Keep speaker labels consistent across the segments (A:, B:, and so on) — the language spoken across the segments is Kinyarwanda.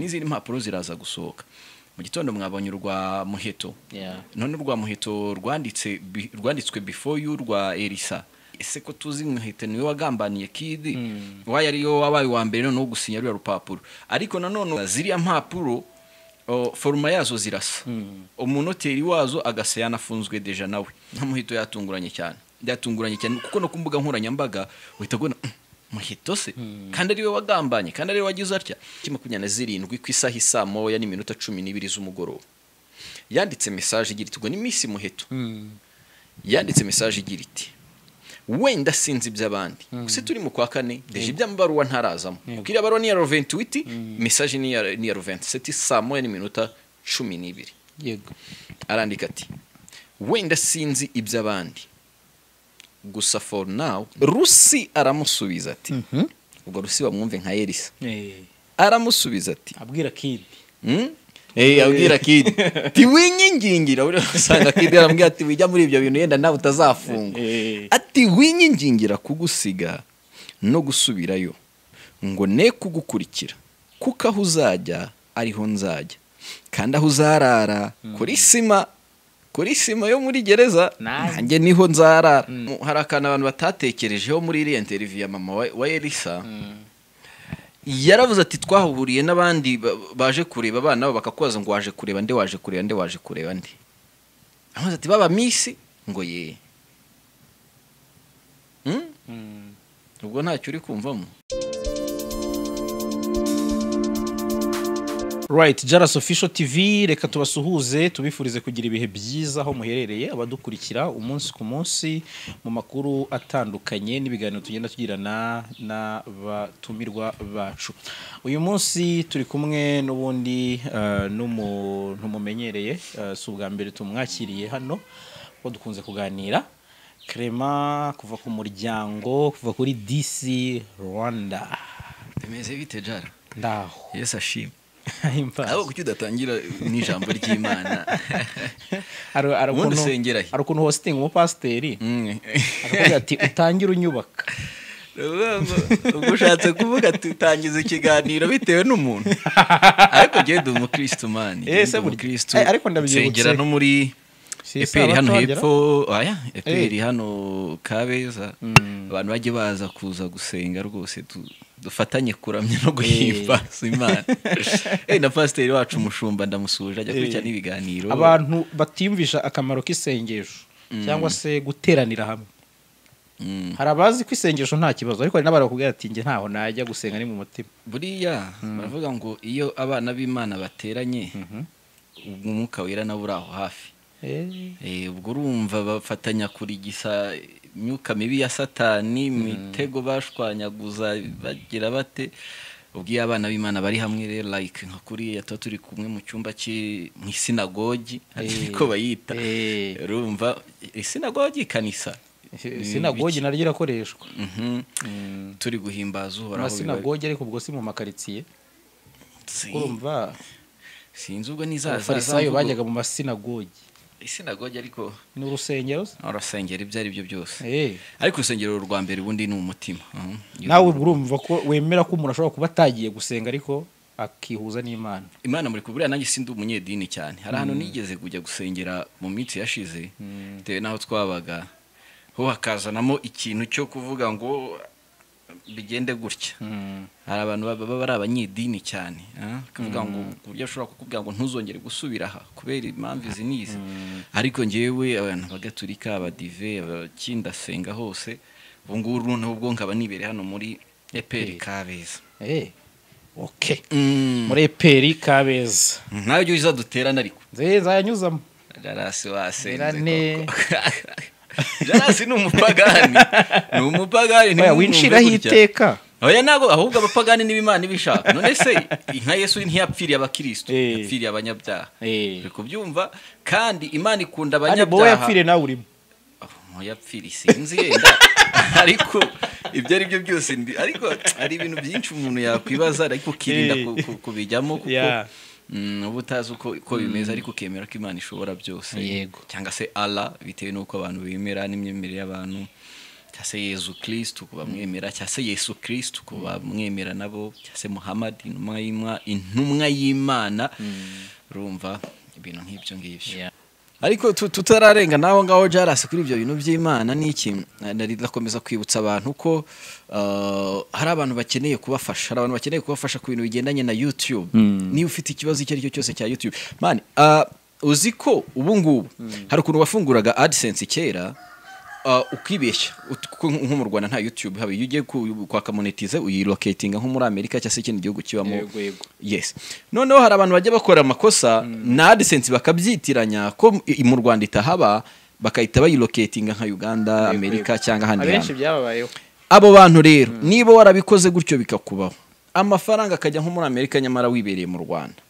A: n'izindi mpapuro ziraza gusohoka mu gitondo mwabonye urwa muheto
B: Yeah.
A: none urwa muheto rwanditse bi- rwanditswe before you rwa erisa ese ko tuzi muheto niwe wagambaniye kidi wayo ariyo wabaye uwa mbere noneho gusinya ruriya rupapuro ariko nanone ziriya mpapuro o, foruma yazo zirasa umunoteri wazo agasa yanafunzwe deja nawe nka muheto yatunguranye cyane byatunguranye cyane kuko no ku mbuga nkoranyambaga uhita ubona muheto se kandi ariwe wagambanye kandi ariwe wagize atya Tariki makumyabiri na zirindwi ku isaha isaa moya n'iminota cumi n'ibiri z'umugoroba yanditse mesaje igira iti ubwo ni Miss muheto yanditse mesaje igira iti wenda sinzi iby'abandi gusa turi mu kwa kane deje iby'amabaruwa ntarazamo kuko iriya baruwa ni iya roventuwiti mesaje ni iya- ni iya roventiseti saa moya n'iminota cumi n'ibiri
B: yego
A: arandika ati wenda sinzi iby'abandi gusa for now rusi aramusubiza ati ubwo rusi bamwumve nka erisa aramusubiza ati
B: abwira kidi
A: Mm? Eh, abwira kidi tiwinyingingira uri usanga kidi arambwira ati wijya muri ibyo bintu yenda nawe utazafungwa
B: Eh.
A: ati winyingingira kugusiga no gusubirayo ngo ne kugukurikira kuko aho uzajya ariho nzajya kandi aho uzarara kuri sima kuri sima yo muri gereza
B: Nice.
A: nanjye niho nzarara Mu- hari akantu abantu batatekerejeho muri iriya interview ya mama wa- wa erisa yaravuze ati twahuriye n'abandi ba- baje kureba abana babo bakakubaza ngo waje kureba nde waje kureba nde waje kureba nde aravuze ati baba misi ngo ye Hmm? ubwo ntacyo uri kumvamo
B: right jaras official tv reka tubasuhuze tubifurize kugira ibihe byiza aho muherereye abadukurikira umunsi ku munsi mu makuru atandukanye n'ibiganiro tugenda tugirana n'abatumirwa bacu uyu munsi turi kumwe n'ubundi eh, n'umuntu mumenyereye eh, si ubwa mbere tumwakiriye hano kuko dukunze kuganira Clement kuva ku muryango kuva kuri dc rwanda
A: bimeze bite jara
B: ndaho
A: yesu ashima
B: Imbabazi.
A: ahubwo kuki udatangira n'ijambo ry'imana
B: hari hari
A: Ubundi
B: ukuntu
A: usengera he?
B: hari ukuntu hositingi umupasiteri
A: Mm.
B: aravuga ati utangire unyubaka
A: Uvuga ngo- ubwo ushatse kuvuga ati utangiza ikiganiro bitewe n'umuntu ariko jyewe ndi umukirisitu mani
B: Eh, se burya. Eh, ariko ndabyibutse.
A: nsengera no muri
B: Si
A: eperi hano
B: Isabato
A: hepfo aya eperi hano kabeza abantu bajye baza kuza gusenga rwose du- dufatanye kuramya no guhimbaza imana Eh, na pasiteri wacu umushumba ndamusuhuje ajya kurikirana ibiganiro
B: abantu batiyumvisha akamaro k'isengesho cyangwa se guteranira hamwe
A: Mm.
B: hari abazi ko isengesho nta kibazo ariko hari n'abari bakubwira ati njye ntaho najya gusenga ni mu mutima
A: buriya baravuga ngo iyo abana b'imana bateranye umwuka wera nawe uri aho hafi
B: Eh,
A: Eh, ubwo urumva bafatanya kurigisa imyuka mibi ya satani imitego bashwanyaguza bagira bate ubwo iyo abana b'imana bari hamwe rero like nka kuriya tuba turi kumwe mu cyumba cy'i- mu isinagogi ariko bayita
B: eh,
A: urumva isinagogi ikanisa
B: sinagogi naryo irakoreshwa
A: Mhm.
B: Mm.
A: turi guhimbaza uhoraho biba-
B: amasinagogi ariko ubwo si mu makaritsiye
A: Si-
B: urumva
A: sinzi ubwo nizaza
B: abafarisayo bajyaga mu masinagogi
A: isinagogi ariko
B: ni urusengero se
A: urasengera ibyo ari byo byose
B: Eh.
A: ariko urusengero rwa mbere ubundi ni umutima Mhm.
B: nawe urumva ko wemera ko umuntu ashobora kuba atagiye gusenga ariko akihuza n'imana
A: imana muri kuburiya nanjye sindi umunyedini cyane hari ahantu nigeze kujya gusengera mu minsi yashize bitewe n'aho twabaga ho hakazanamo ikintu cyo kuvuga ngo bigende gutya hari abantu baba bari abanyedini cyane ah, bakavuga ngo ku buryo ashobora kukubwira ngo ntuzongere gusubira aha kubera impamvu izi n'izi ariko njyewe abantu bagaturika abadive abakindasenga hose ubu ngubu noneho ubwo nkaba nibereye hano muri eperi kabeza
B: Eh, ok
A: Mm.
B: muri eperi kabeza
A: nawe ujya uza duterana ariko
B: nze nzayanyuzamo
A: jarasi wasenze
B: Irane.
A: koko. jarasi ni umupagani ni umupagani
B: Oya,
A: ntimwumve
B: winshiraho
A: gutya.
B: iteka
A: oya ntabwo ahubwo abapagani n'ibimana ibishaka none se nka yesu ntiyapfiriye abakirisitu
B: Eh.
A: yapfiriye abanyabyaha
B: Eh.
A: uri kubyumva kandi imana ikunda
B: kandi bowe
A: abanyabyaha
B: yapfire nawe urimo
A: muyapfiri sinzi yenda ariko ibyo ari byo byose ndi ariko hari ibintu byinshi umuntu yakwibaza ariko ukirinda ku- ku- kubijyamo kuko
B: Yeah.
A: mm, uba utazi uko uko bimeze ariko ukemera ko imana ishobora byose
B: Yego.
A: cyangwa se ala bitewe n'uko abantu bemera n'imyemerere y'abantu cyangwa se yezu kirisitu ku bamwemera cyangwa se yesu kirisitu ku bamwemera nabo cyangwa se muhammad intumwa y'Imana- intumwa y'imana urumva ibintu nk'ibyo ngibyo
B: Yeah.
A: ariko tu- tutararenga n'aho ngaho jarasi kuri ibyo bintu by'imana ni iki nari ndakomeza kwibutsa abantu ko uh, hari abantu bakeneye kubafasha hari abantu bakeneye kubafasha ku bintu bigendanye na youtube niba ufite ikibazo icyo ari cyo cyose cya youtube mani uh, uzi ko ubu ngubu hari ukuntu wafunguraga adsense kera uh, ukibeshya Ut- kuko nko mu rwanda nta youtube haba iyo ugiye ku- kwaka monetize uyiloketinga nko muri amerika cyangwa se ikindi gihugu kibamo
B: Yego, yego.
A: yes noneho hari abantu bajya bakora amakosa na adisense bakabyitiranya ko i- mu rwanda itahaba bakahita bayiloketinga nka uganda amerika cyangwa ahandi
B: abenshi
A: hantu
B: byababayeho
A: abo bantu rero niba warabikoze gutyo bikakubaho amafaranga akajya nko muri amerika nyamara wibereye mu rwanda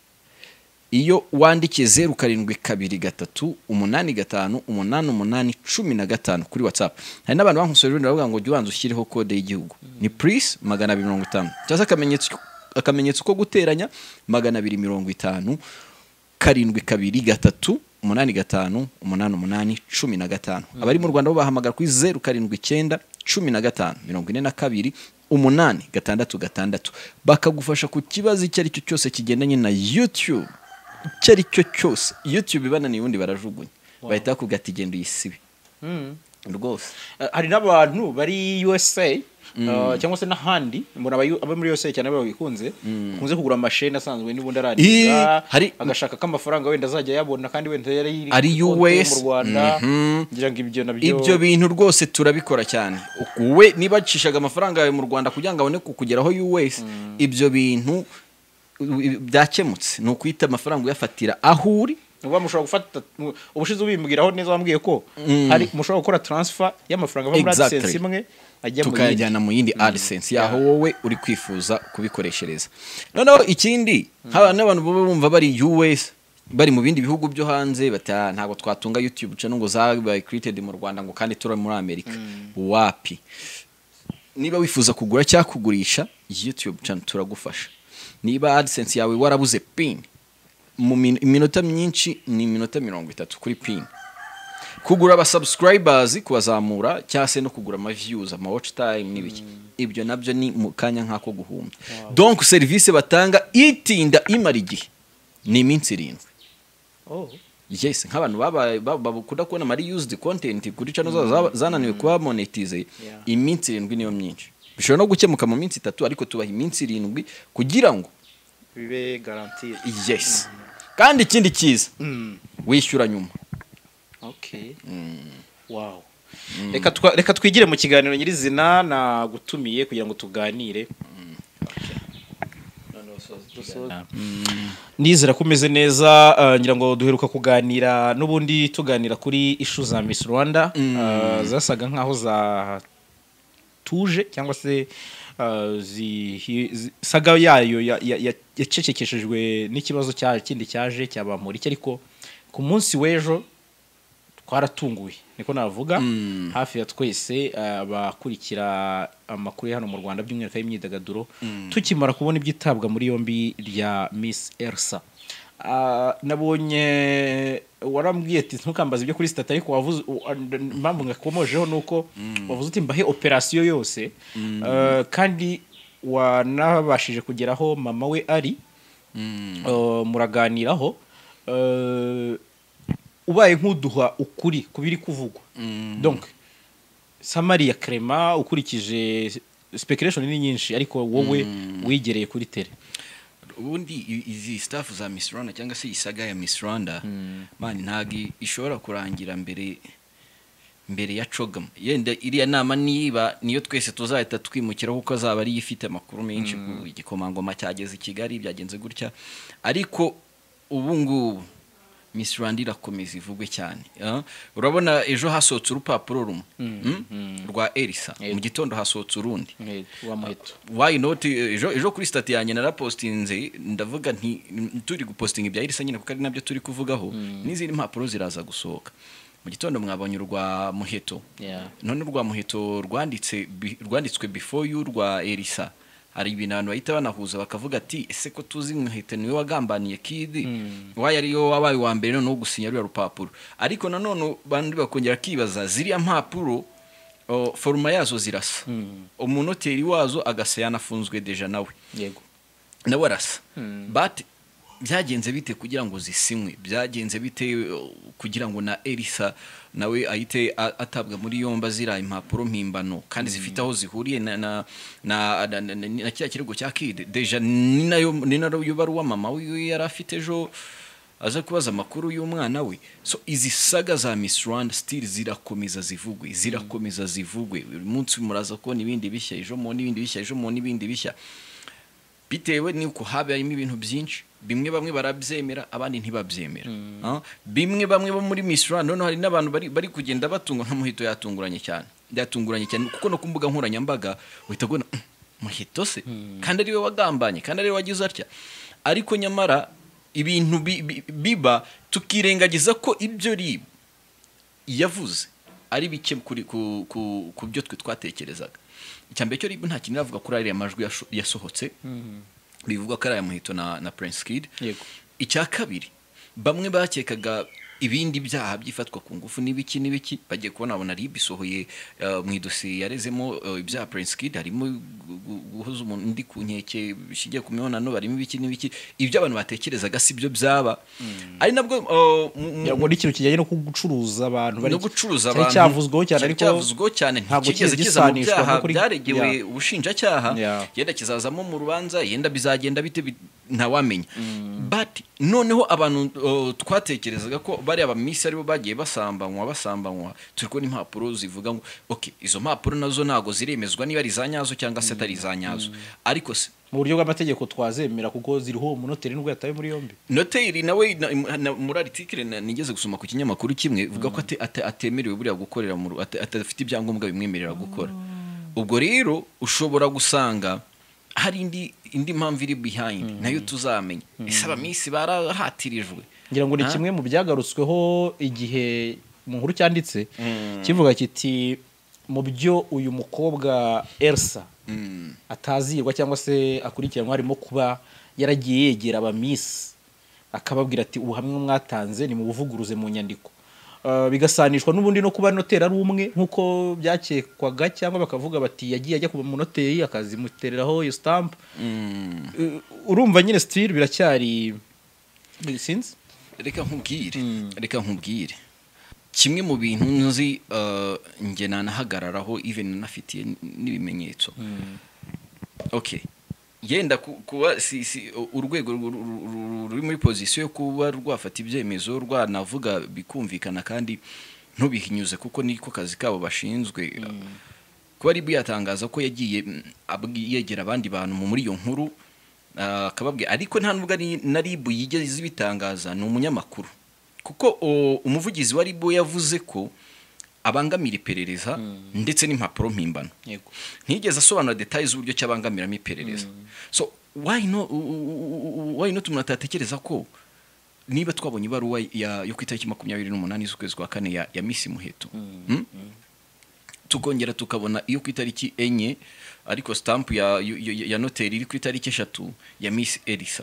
A: iyo wandikiye zeru karindwi kabiri gatatu umunani gatanu umunani umunani cumi na gatanu kuri watsapu hari n'abantu bankusorera baravuga ngo jya ubanza ushyireho kode y'igihugu ni purisi magana abiri mirongo itanu cyangwa se akamenyetso akamenyetso ko guteranya magana abiri mirongo itanu karindwi kabiri gatatu umunani gatanu umunani umunani cumi na gatanu abari mu rwanda bo bahamagara kuri zeru karindwi icyenda cumi na gatanu mirongo ine na kabiri umunani gatandatu gatandatu bakagufasha ku kibazo icyo ari cyo cyose kigendanye na yutube icyo ari cyo cyose yutube ibananiye ubundi barajugunya bahita bakugata igenda uyisibe
B: Mm.
A: rwose
B: Eh, hari n'abantu bari USA eh, cyangwa se n'ahandi muri aba aba muri USA cyane babikunze bakunze kugura amasheni asanzwe n'ubundi arariga
A: Ih, hari-
B: agashaka ko amafaranga wenda azajya ayabona kandi wenda yari iri
A: Ari
B: kuri konti ye
A: US,
B: mu Rwanda
A: mhm.
B: ngira ngo ibyo nabyo
A: ibyo bintu rwose turabikora cyane we niba acishaga amafaranga yawe mu rwanda kugira ngo abone kukugeraho us ibyo bintu u- byakemutse ni ukuhita amafaranga uyafatira aho uri
B: uba mushobora gufata mu- ubushize ubimbwiraho neza wambwiye ko
A: Mm.
B: hari mushobora gukora transfer y'amafaranga ava muri
A: Exactly.
B: AdSense imwe ajya mu yindi
A: tukayajyana mu yindi AdSense yaho wowe uri kwifuza kubikoreshereza noneho ikindi haba n'abantu baba bumva bari US bari mu bindi bihugu byo hanze bata ntabwo twatunga YouTube channel ngo zabaye created mu Rwanda ngo kandi turi muri Amerika wapi niba wifuza kugura cyangwa kugurisha YouTube channel turagufasha niba AdSense yawe warabuze pin mu min- iminota myinshi ni iminota mirongo itatu kuri pin kugura abasubscribers kubazamura cyangwa se no kugura amaviews ama watch time n'ibiki ibyo nabyo ni mu kanya nk'ako guhumbya donc serivisi batanga itinda imara igihe ni iminsi irindwi
B: Oh.
A: yes nk'abantu babaye- ba- ba- bakunda kubona mari used content kuri channel zabo zaba- zananiwe kuba monetize
B: Yeah.
A: iminsi irindwi niyo myinshi bishobora no gukemuka mu minsi itatu ariko tubaha iminsi irindwi kugira ngo
B: bibe garantiye
A: yes kandi ikindi cyiza
B: Mm.
A: wishyura nyuma
B: Okay. Wow. Reka, twa, reka twigire mu kiganiro nyirizina nagutumiye kugira ngo tuganire. Nizera ko umeze neza eh, ngira ngo duheruka kuganira n'ubundi tuganira kuri ishu za Miss Rwanda eh, zasaga nkaho zatuje cyangwa se eh, zihi- zi- saga yayo ya- ya- ya- yacecekeshejwe n'ikibazo cya kindi cyaje cyabamurike ariko ku munsi w'ejo twaratunguwe niko navuga hafi ya twese eh, abakurikira amakuru ya hano mu rwanda by'umwihariko y'imyidagaduro tukimara kubona ibyitabwa muri yombi rya miss elsa Ah, nabonye warambwiye ati ntukambaze ibyo kuri sitati ariko wavuze u- a- n- impamvu ngakomojeho ni uko wavuze uti mbahe operasiyo yose Eh, kandi wanabashije kugeraho mama we ari Eh, muraganiraho Eh, ubaye nk'uduha ukuri ku biri kuvugwa donc samariya krema ukurikije speculation ni nyinshi ariko wowe wigereye kuri tere
A: ubundi i- izi staff za Miss Rwanda cyangwa se isaga ya Miss Rwanda mani ntabwo i- ishobora kurangira mbere mbere ya cogam yenda iriya nama niba niyo twese tuzahita twimukiraho kuko azaba ariyo ifite amakuru menshi ku igikomangoma cyageze i kigali byagenze gutya ariko ubu ngubu Miss Rwanda irakomeza ivugwe cyane ah. urabona ejo hasohotse urupapuro rumwe mm? rwa Elisa mu gitondo hasohotse urundi
B: wa muheto
A: why not ejo, ejo kuri stati yanjye narapostinze ndavuga nti turi gupostinga ibya irisa nyine kuko ari nabyo turi kuvugaho n'izindi mpapuro ziraza gusohoka mu gitondo mwabonye urwa muheto
B: Yeah.
A: none urwa muheto rwanditse bi- rwanditswe before you rwa erisa hari ibintu abantu bahita banahuza bakavuga ati ese ko tuzi muheto niwe wagambaniye kidi wayo ariyo wabaye uwa mbere noneho gusinya ruriya rupapuro ariko nanone bandi bakongera kibaza ziriya mpapuro o, foruma yazo zirasa umunoteri wazo agasa yanafunzwe deja nawe
B: yego
A: nawe arasa but byagenze bite kugira ngo zisinywe byagenze bite uh, kugira ngo na elisa nawe ahite a- atabwa muri yombi azira impapuro mpimbano kandi zifite aho zihuriye na na na, na, na, na, na kiriya kirego cya kide deja ni nayo ni nayo baruwa mama wiwe yari afite ejo aza kubaza amakuru y'umwana we so izi saga za miss rwanda still zirakomeza zivugwe zirakomeza zivugwe buri munsi muraza kubona ibindi bishya ejo mubona ibindi bishya ejo mubona ibindi bishya bitewe n'uko habayemo ibintu byinshi bimwe bamwe barabyemera abandi ntibabyemera Ah, bimwe bamwe bo muri Miss Rwanda noneho hari n'abantu bari, bari kugenda batungwa nka muhito yatunguranye cyane yatunguranye cyane kuko no ku mbuga nkoranyambaga uhita ubona "Mm, muhito se kandi ariwe wagambanye kandi ariwe wagize atya ariko nyamara ibintu bi- bi- biba tukirengagiza ko ibyo ari yavuze ari bike kuri- ku- ku- ku byo twe twatekerezaga icyambere cyo rib nta kintu iravuga kuri ariya majwi yasho- yasohotse bivuga ko ari aya muhito na, na prince kid
B: Yego.
A: icya kabiri bamwe bakekaga ibindi byaha by'ifatwa ku ngufu n'ibiki n'ibiki bagiye kubona abona rib isohoye uh, mu idosiye yarezemo uh, ibyaha prince kid harimo gu- gu- guhoza umuntu undi ku nkeke bishingiye ku mibonano barimo ibiki n'ibiki ibyo abantu batekerezaga si byo byaba ari nabwo uh, mu- mu-
B: ngo ni ikintu kijyanye no gucuruza abantu bari
A: no gucuruza
B: cyari
A: abantu
B: cyavuzweho cyane
A: cyari
B: ariko
A: cyavuzweho cyane
B: ntabwo
A: ntigeze
B: kigeze
A: kiza mu
B: gisanishwa
A: byaha
B: no kuri-
A: byaregewe
B: Yeah.
A: ubushinjacyaha
B: Yeah.
A: yenda kizazamo mu rubanza yenda bizagenda bite bi- ntawamenya but noneho abantu uh, twatekerezaga ko bariya bamisi aribo bagiye basambanywa basambanywa turi kubona impapuro zivuga ngo ok izo mpapuro nazo ntabwo ziremezwa niba ari iza nyazo cyangwa se atari iza nyazo ariko se
B: mu buryo bw'amategeko twazemera kuko ziriho umunoteri nubwo yatawe muri yombi
A: noteri nawe na- im- na- muri aritikire na- nigeze gusoma ku kinyamakuru kimwe ivuga ko ate- ate- atemerewe buriya gukorera mu ru- ate- adafite ibyangombwa bimwemerera gukora ubwo rero ushobora gusanga hari indi indi mpamvu iri behind nayo tuzamenya ese abamisi barahatirijwe
B: ngira ngo ni
A: Ah.
B: kimwe mu byagarutsweho igihe mu nkuru cyanditse kivuga kiti mu byo uyu mukobwa elsa atazirwa cyangwa se akurikiranwa harimo kuba yaragiye yegera abamisi akababwira ati ubuhamya mwatanze ni mu buvuguruze mu nyandiko Uh, bigasanishwa n'ubundi no kuba noteri ari umwe nk'uko byakekwaga cyangwa bakavuga bati yagiye ajya kuba umunoteri akazimutereraho iyo stamp Uh, urumva nyine sitiri biracyari sinzi
A: reka nkubwire reka nkubwire kimwe mu bintu nzi uh, nge nanahagararaho even nanafitiye n- n'ibimenyetso okay yenda ku- kuba si, si, u- urwego ru- ru- ru- ru- ruri muri pozisiyo yo kuba rwafata ibyemezo rwanavuga bikumvikana kandi ntubihinyuze kuko niko kazi kabo bashinzwe kuba ari yatangaza ko yagiye mm, abwi- yegera abandi bantu mu- muri iyo nkuru ah, akababwira ariko nta nubwo ari- na ribu yigeze ibitangaza ni umunyamakuru kuko o, umuvugizi wa ribu yavuze ko abangamira iperereza ndetse n'impapuro mpimbano
B: yego
A: ntigeze asobanura detaye z'uburyo cyabangamiramo iperereza so why no u- u- u- why not umuntu atatekereza ko niba twabonye ibaruwa ya- yo ku itariki makumyabiri n'umunani z'ukwezi kwa kane ya, ya misi muheto Hmm? tukongera tukabona iyo ku itariki enye ariko stamp ya, ya, ya- ya noteri iri ku itariki eshatu ya misi elisa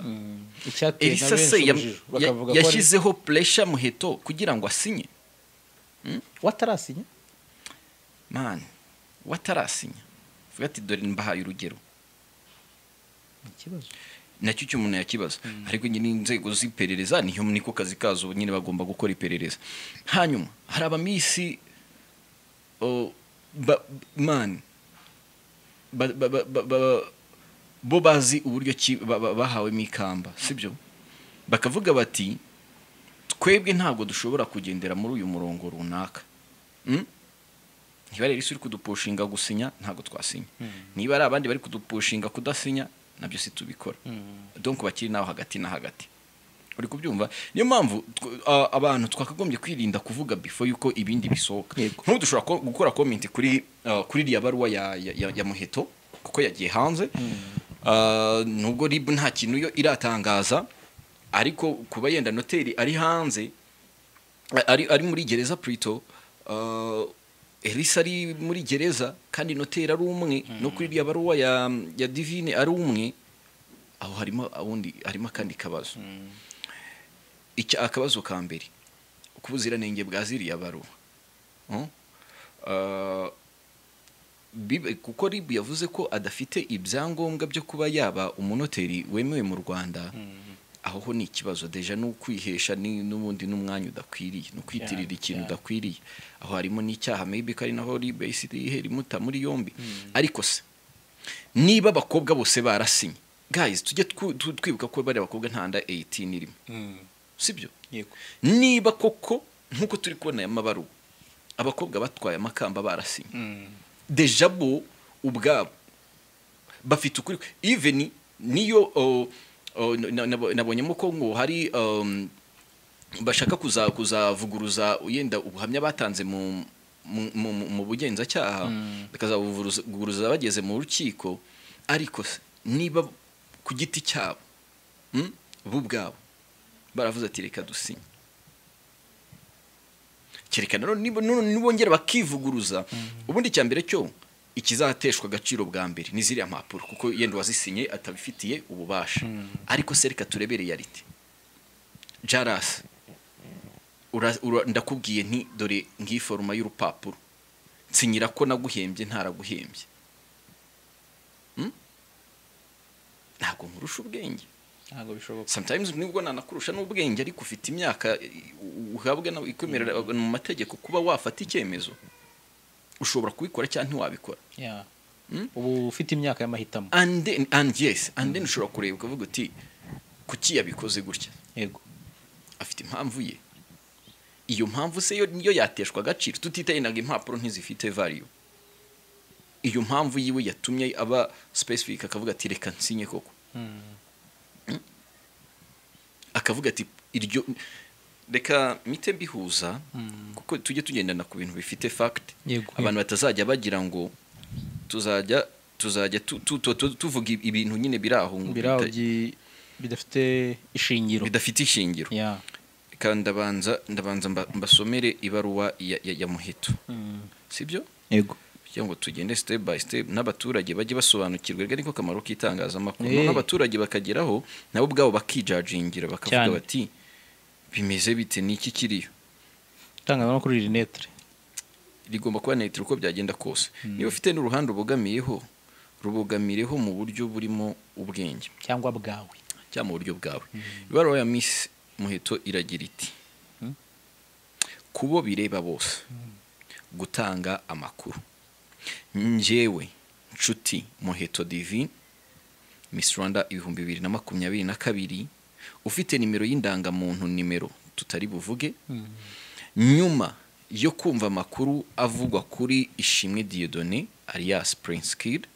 B: icyateye na
A: elisa
B: benshi
A: se ya-
B: urujijo
A: ya-
B: bakavuga ko ari-
A: yashyizeho puresha muheto kugira ngo asinye
B: watarasinya
A: man watarasinya vuga ati dore mbahaye urugero
B: ikibazo
A: nacyo icyo umuntu yakibaza ariko nyine inzego z'iperereza niyo niko kazi kazo nyine bagomba gukora iperereza hanyuma hari abamisi oh, ba, man ba, ba, ba, ba, ba, bo bazi uburyo ki ba, ba, bahawemo ikamba sibyo bakavuga bati twebwe ntabwo dushobora kugendera muri uyu murongo runaka Mm? niba rero isi uri kudupushinga gusinya ntabwo twasinya niba ari abandi bari kudupushinga kudasinya nabyo si tubikora donk bakiri nawe hagati na hagati uri kubyumva niyo mpamvu tw- a- abantu twakagombye kwirinda kuvuga before yuko ibindi bisohoka
B: Yego.
A: ntudushobora ko- gukora comment kuri uh, kuri iriya baruwa ya, ya, ya, ya muheto kuko yagiye hanze Uh, nubwo rib nta kintu yo iratangaza ariko kuba yenda noteri ari hanze ari, ari muri gereza Prito uh, Elisa ari muri gereza kandi noteri ari umwe no kuri iriya baruwa ya, ya divine ari umwe aho harimo ubundi harimo akandi kabazo iki akabazo ka mbere uko ubuziranenge bwa ziriya baruwa Uh, Bibe- kuko rib yavuze ko adafite ibyangombwa byo kuba yaba umunoteri wemewe mu rwanda aho ho ni ikibazo deja ni ukwihesha ni- n'ubundi n'umwanya udakwiriye ni ukwitirira
B: Yeah,
A: ikintu
B: yeah.
A: udakwiriye aho harimo n'icyaha maybe ko ari naho rib yahise yihera imuta muri yombi ariko se niba abakobwa bose barasinye guys tujye twu- tu- twibuka ko bari abakobwa nta nda 18 irimo sibyo
B: yego
A: niba koko nk'uko turi kubona aya mabaruwa abakobwa batwaye amakamba barasinye deja bo ubwabo bafite ukuri even niyo oh, oh, na- na- nabonyemo ko ngo hari um, bashaka kuza- kuzavuguruza yenda ubuhamya batanze mu mu- mu- mu- mu bugenzacyaha bakazabuvuguruza bageze mu rukiko ariko se, niba ku giti cyabo mm, bo ubwabo baravuze ati reka dusinye cyerekana rero niba- none nibongera bakivuguruza ubundi cya mbere cyo ikizateshwa agaciro bwa mbere ni ziriya mpapuro kuko yenda uwazisinye atabifitiye ububasha ariko se reka turebe reality jarasi ura- ura- ndakubwiye nti dore ngiyi foruma y'urupapuro nsinyira ko naguhembye ntaraguhembye Hmm? ntabwo nkurusha ubwenge
B: ntabwo bishoboka
A: sometimes nibwo nanakurusha n'ubwenge ariko ufite imyaka eh, uhabwa na- ikwemerera mu mategeko kuba wafata icyemezo ushobora kubikora cyangwa ntiwabikora
B: Yeah.
A: Mm?
B: ubu ufite imyaka y'amahitamo
A: and then, and yes and then ushobora kureba ukavuga uti kuki yabikoze gutya
B: yego
A: afite impamvu ye iyo mpamvu se yo niyo yateshwa agaciro tutitaye naga impapuro ntizifite value iyo mpamvu yiwe yatumye aba specific akavuga ati reka nsinye koko
B: Mm.
A: akavuga ati iryo reka mite bihuza kuko tujye tugendana ku bintu bifite fact
B: Yego.
A: abantu batazajya bagira ngo tuzajya tuzajya tu- tu- tu- tu- tuvuga ibintu nyine biri aho ngo
B: biraho
A: bita-
B: byi- bidafite ishingiro
A: bidafite ishingiro
B: Yeah.
A: reka ndabanza ndabanza mba- mbasomere ibaruwa ya, ya, ya muheto
B: Mm.
A: sibyo
B: yego
A: kugira ngo tugende step by step n'abaturage bajye basobanukirwa rero niko kamaro k'itangazamakuru
B: Eh.
A: noneho abaturage bakageraho nabo ubwabo bakijagingira bakavuga
B: Cyane.
A: bati bimeze bite ni iki kiriyo
B: itangazamakuru riri netre
A: rigomba kuba netero uko byagenda kose niba ufite n'uruhande ubogamiyeho rubogamireho mu buryo burimo ubwenge
B: cyangwa bwawe
A: cyangwa mu buryo bwawe ibaruwa ya misi muheto iragira iti
B: Mm.
A: kubo bireba bose gutanga amakuru njyewe nshuti muheto divine Miss Rwanda ibihumbi bibiri na makumyabiri na kabiri ufite nimero y'indangamuntu nimero tutari buvuge nyuma yo kumva amakuru avugwa kuri ishimwe Dieudonné alias Prince Kid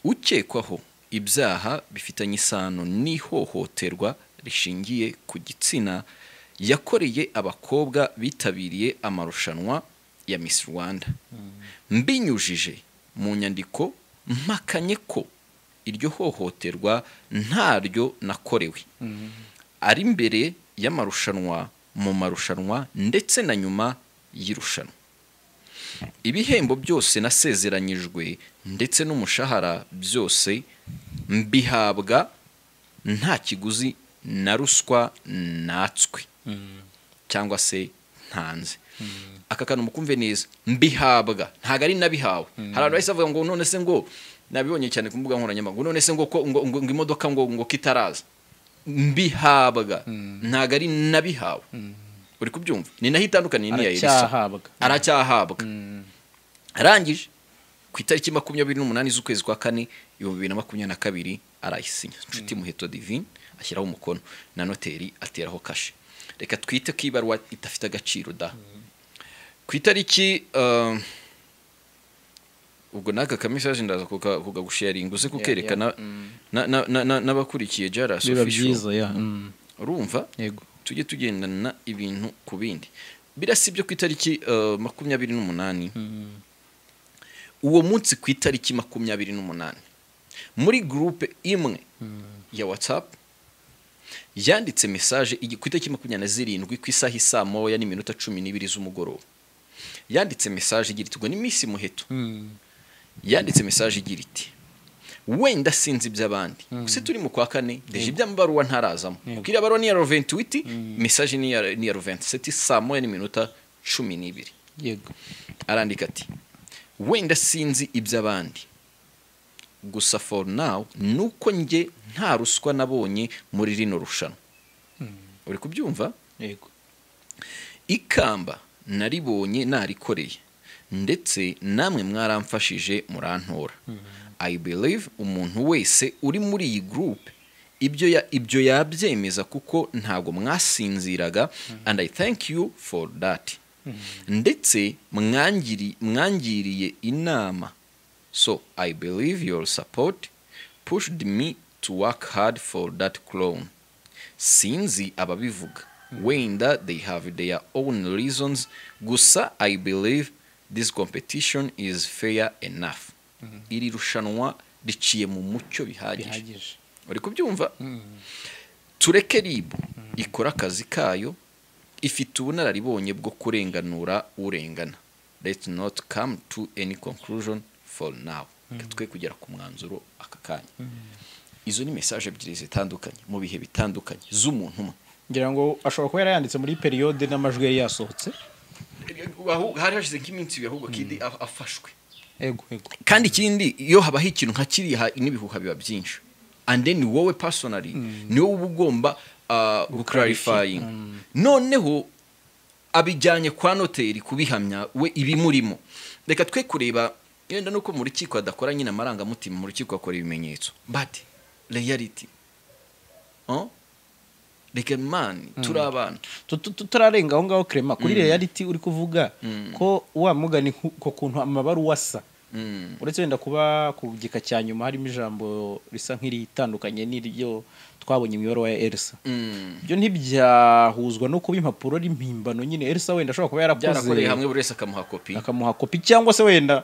A: ukekwaho ibyaha bifitanye isano n'ihohoterwa rishingiye ku gitsina yakoreye abakobwa bitabiriye amarushanwa ya Miss Rwanda mbinyujije mu nyandiko mpakanye ko iryo hohoterwa ntaryo nakorewe ari mbere y'amarushanwa mu marushanwa ndetse na nyuma y'irushanwa ibihembo byose nasezeranyijwe ndetse n'umushahara byose mbihabwa nta kiguzi na ruswa natswe cyangwa se ntanze aka kantu mukumve neza mbihabwa ntabwo ari nabihawe hari abantu bahise bavuga ngo none se ngo nabibonye cyane ku mbuga nkoranyambaga none se ngo ko ngo, ngo, ngo imodoka ngo ngo kitaraza mbihabwa ntabwo ari nabihawe uri kubyumva ni naho itandukaniye n'iya Elisa
B: aracyahabwa
A: aracyahabwa
B: Mm.
A: arangije ku itariki makumyabiri n'umunani z'ukwezi kwa kane ibihumbi bibiri na makumyabiri na kabiri arayisinya nshuti muheto divine ashyiraho umukono na noteri ateraho kashe reka twite ko ibaruwa idafite agaciro da ku itariki um, ubwo n'aka kamisaje ndaza kuka- kukagusharinga uze kukerekana na- na- na- na- n'abakurikiye jarasi
B: biba byiza ya Mm.
A: urumva
B: yego
A: tujye tugendana ibintu ku bindi birasi byo ku itariki uh, makumyabiri n'umunani
B: Mm.
A: uwo munsi ku itariki makumyabiri n'umunani muri gurupe imwe ya watsapu yanditse mesaje igi- ku itariki makumyabiri na zirindwi ku isaha isaa moya n'iminota cumi n'ibiri z'umugoroba yanditse mesaje igira iti ngo ni minsi muheto
B: Mm.
A: yanditse mesaje igira iti wenda sinzi iby'abandi gusa turi mu kwa kane deje iby'amabaruwa ntarazamo
B: Yego.
A: kuko iriya baruwa ni iya roventuwiti mesaje ni iya- ni iya roventi seti saa moya n'iminota cumi n'ibiri
B: yego
A: arandika ati wenda sinzi iby'abandi gusa for now ni uko njye nta ruswa nabonye muri rino rushanwa uri kubyumva
B: yego
A: ikamba naribonye narikoreye ndetse namwe mwaramfashije murantora i believe umuntu wese uri muri iyi gurupe ibyo ya- ibyo yabyemeza kuko ntabwo mwasinziraga and i thank you for that ndetse mwangiri- mwangiriye inama so i believe your support pushed me to work hard for that clone sinzi ababivuga wenda they have their own reasons gusa i believe this competition is fair enough iri rushanwa riciye mu mucyo bihagije
B: bihagije
A: uri kubyumva tureke rib ikora akazi kayo ifite ubunararibonye bwo kurenganura urengana let's not come to any conclusion for now Reka twe kugera ku mwanzuro aka kanya izo ni mesaje ebyiri zitandukanye mu bihe bitandukanye z'umuntu umwe
B: ngira ngo ashobora kuba yarayanditse muri periyode n'amajwi yari yasohotse
A: Ahu- hari hashize nk'iminsi ibiri ahubwo kidi a- afashwe
B: yego yego
A: kandi ikindi iyo habaho ikintu nka kiriya n'ibihuha biba byinshi and then wowe personally ni wowe uba ugomba uh, guclarifying noneho abijyanye kwa noteri kubihamya we ibimurimo reka twe kureba yenda nuko mu rukiko adakora nyine amarangamutima mu rukiko akora ibimenyetso but reality Huh? reka man turi abana
B: Tu- tu- tu- turarenga aho ngaho kerema kuri reality uri kuvuga ko wa mugani ku- ku kuntu amabaruwa asa
A: Mm.
B: uretse wenda kuba ku gika cya nyuma harimo ijambo risa nk'iritandukanye n'iryo twabonye mu ibaruwa ya elisa
A: Mm.
B: ibyo ntibyahuzwa no kuba impapuro ari impimbano nyine elisa wenda ashobora kuba yarakoze
A: byarakoreye hamwe buri wese akamuha kopi
B: akamuha kopi cyangwa se wenda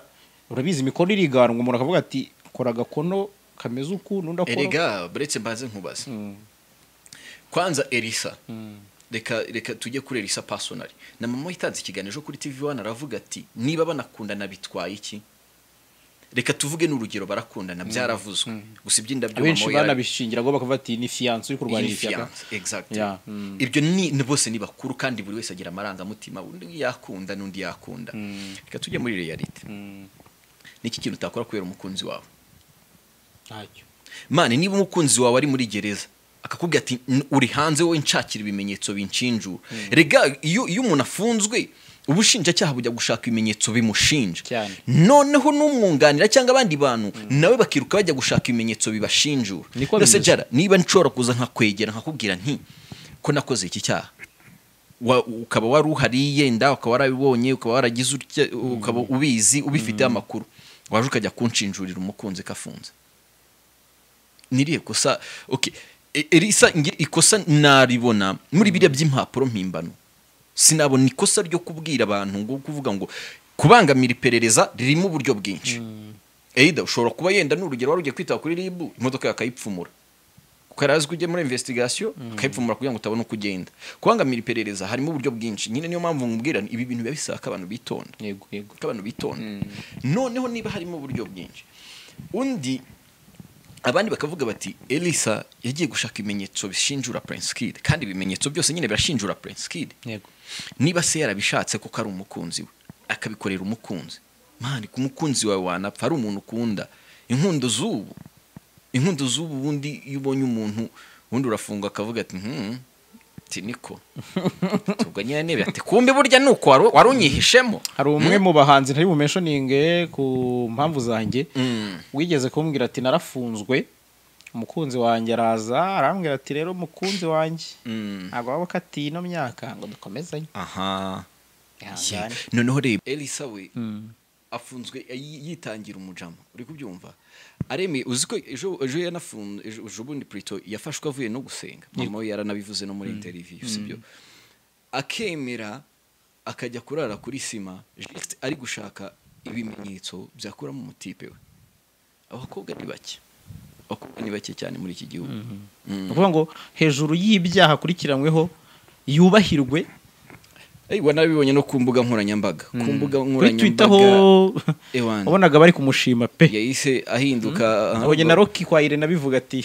B: urabizi imikono iriganwa umuntu akavuga ati kora agakono kameze uku n'undi akora
A: erega buretse mbanze nkubaze
B: Mm.
A: kwanza erisa reka reka tujye kuri erisa pasonari na mama yitanze ikiganiro ejo kuri tv wani aravuga ati niba banakundana bitwaye iki reka tuvuge n'urugero barakundana byaravuzwe gusa iby'indabyo
B: abenshi
A: mama yara-
B: banabishingira ngo bakavuga ati ni fiyanse uri kurwanya
A: Iyi
B: ishyaka
A: fiance, exactly.
B: Yeah, mm.
A: ibyo ni ni bose ni bakuru kandi buri wese agira amarangamutima undi yakunda n'undi yakunda reka tujye muri realite niki kintu utakora kubera umukunzi wawe
B: ntacyo
A: mani niba umukunzi wawe ari muri gereza akakubwira ati "N- uri hanze wowe nshakira ibimenyetso binshinjura rega iyo iyo umuntu afunzwe ubushinjacyaha bujya gushaka ibimenyetso bimushinja
B: Cyane.
A: noneho n'umwunganira cyangwa abandi bantu nawe bakiruka bajya gushaka ibimenyetso bibashinjura
B: Niko
A: Mbese
B: bimeze.
A: Jara, niba nshobora kuza nkakwegera nkakubwira nti ko nakoze iki cyaha wa- ukaba wari uhari yenda ukaba warabibonye ukaba waragize utya- ukaba ubizi ubifiteho amakuru waje ukajya kunshinjurira umukunzi ko afunze niriye kosa okay E- erisa nge- ikosa naribona muri biriya by'impapuro mpimbano sinabona ikosa ryo kubwira abantu ngo kuvuga ngo kubangamira iperereza ririmo uburyo bwinshi eida ushobora kuba yenda n'urugero wari ugiye kwitaba kuri ribu imodoka yawe akayipfumura kuko yari azi ko ugiye muri investigation akayipfumura kugira ngo utabone uko ugenda kubangamira iperereza harimo uburyo bwinshi nyine niyo mpamvu nkubwira nti ibi bintu biba bisaba ko abantu bitonda
B: yego yego
A: ko abantu bitonda noneho niba harimo uburyo bwinshi undi abandi bakavuga bati elisa yagiye gushaka ibimenyetso bishinjura prince kid kandi ibimenyetso byose nyine birashinjura prince kid
B: yego
A: niba se yarabishatse kuko ari umukunzi we akabikorera umukunzi mani ku mukunzi wawe wanapfa ari umuntu ukunda inkundo z'ubu inkundo z'ubu bundi iyo ubonye umuntu ubundi urafunga akavuga ati hmm, ati niko tubwo nyine niba ati kumbi burya ni uko wari- wari unyihishemo
B: hari umwe mu bahanzi ntari bumenshoninge ku mpamvu zanjye
A: Mm.
B: wigeze kumbwira ati narafunzwe umukunzi wanjye araza arambwira ati rero umukunzi wanjye
A: Mm.
B: ntabwo waba ukatiye ino myaka ngo dukomezanye
A: aha Yeah.
B: ihangane
A: noneho reba elisa we afunzwe yi- yitangira umujama uri kubyumva aremeye uzi ko ejo ejo yanafunze ejo ejo bundi prito yafashwe avuye no gusenga mama we yaranabivuze no muri interview sibyo akemera akajya kurara kuri sima just ari gushaka ibimenyetso byakuramo umutipe we abakobwa ni bake abakobwa ni bake cyane muri iki gihugu
B: ni ukuvuga ngo hejuru y'ibyaha akurikiranyweho yubahirwe
A: Ey, wanabibonye no ku mbuga nkoranyambaga ku mbuga
B: kuri twita
A: nkoranyambaga
B: aho
A: Ewana.
B: wabonaga bari kumushima pe
A: yahise ahinduka
B: abonye na roki kwa irene abivuga ati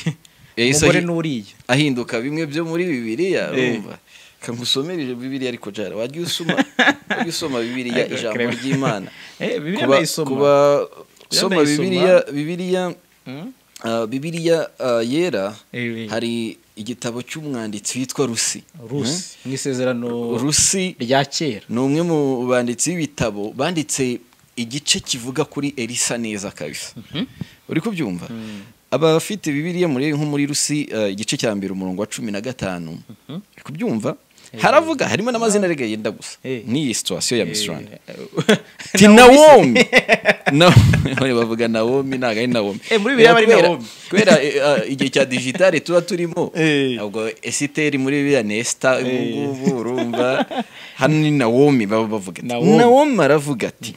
A: Yahise
B: umugore
A: ahi-
B: n'uriya
A: ahinduka bimwe byo muri bibiliya
B: Eh.
A: urumva kangusomereje bibiliya ariko jara wajya usoma wajya usoma bibiliya ijambo
B: Clement.
A: ry'imana
B: Eh, Bibiliya
A: kuba
B: ndayisoma.
A: kuba
B: Bibiliya
A: usoma
B: ndayisoma.
A: bibiliya bibiliya
B: Hmm?
A: ah, bibiliya ah, yera
B: Eh, eh.
A: hari igitabo cy'umwanditsi witwa rusi
B: rusi mu isezerano
A: Hmm? rusi
B: rya kera
A: ni umwe mu banditsi b'ibitabo banditse igice kivuga kuri elisa neza kabisa uri kubyumva abafite bibiliya muri nko muri rusi eh, igice cya mbere umurongo wa cumi na gatanu uri kubyumva haravuga harimo n'amazina arega yenda gusa
B: Eh.
A: n'iyi situwasiyo ya Miss Rwanda
B: Eh,
A: ti nawomi nawe bavuga nawomi ntabwo ari nawomi
B: Eh, muri Bibiliya bari
A: Kubera-
B: Nawomi.
A: kubera eh, ah, igihe cya digitale tuba turimo
B: Eh.
A: ntabwo esiteri muri biriya nesita ubu ngubu urumva hano ni nawomi baba bavuga ati
B: Nawomi.
A: nawomi aravuga ati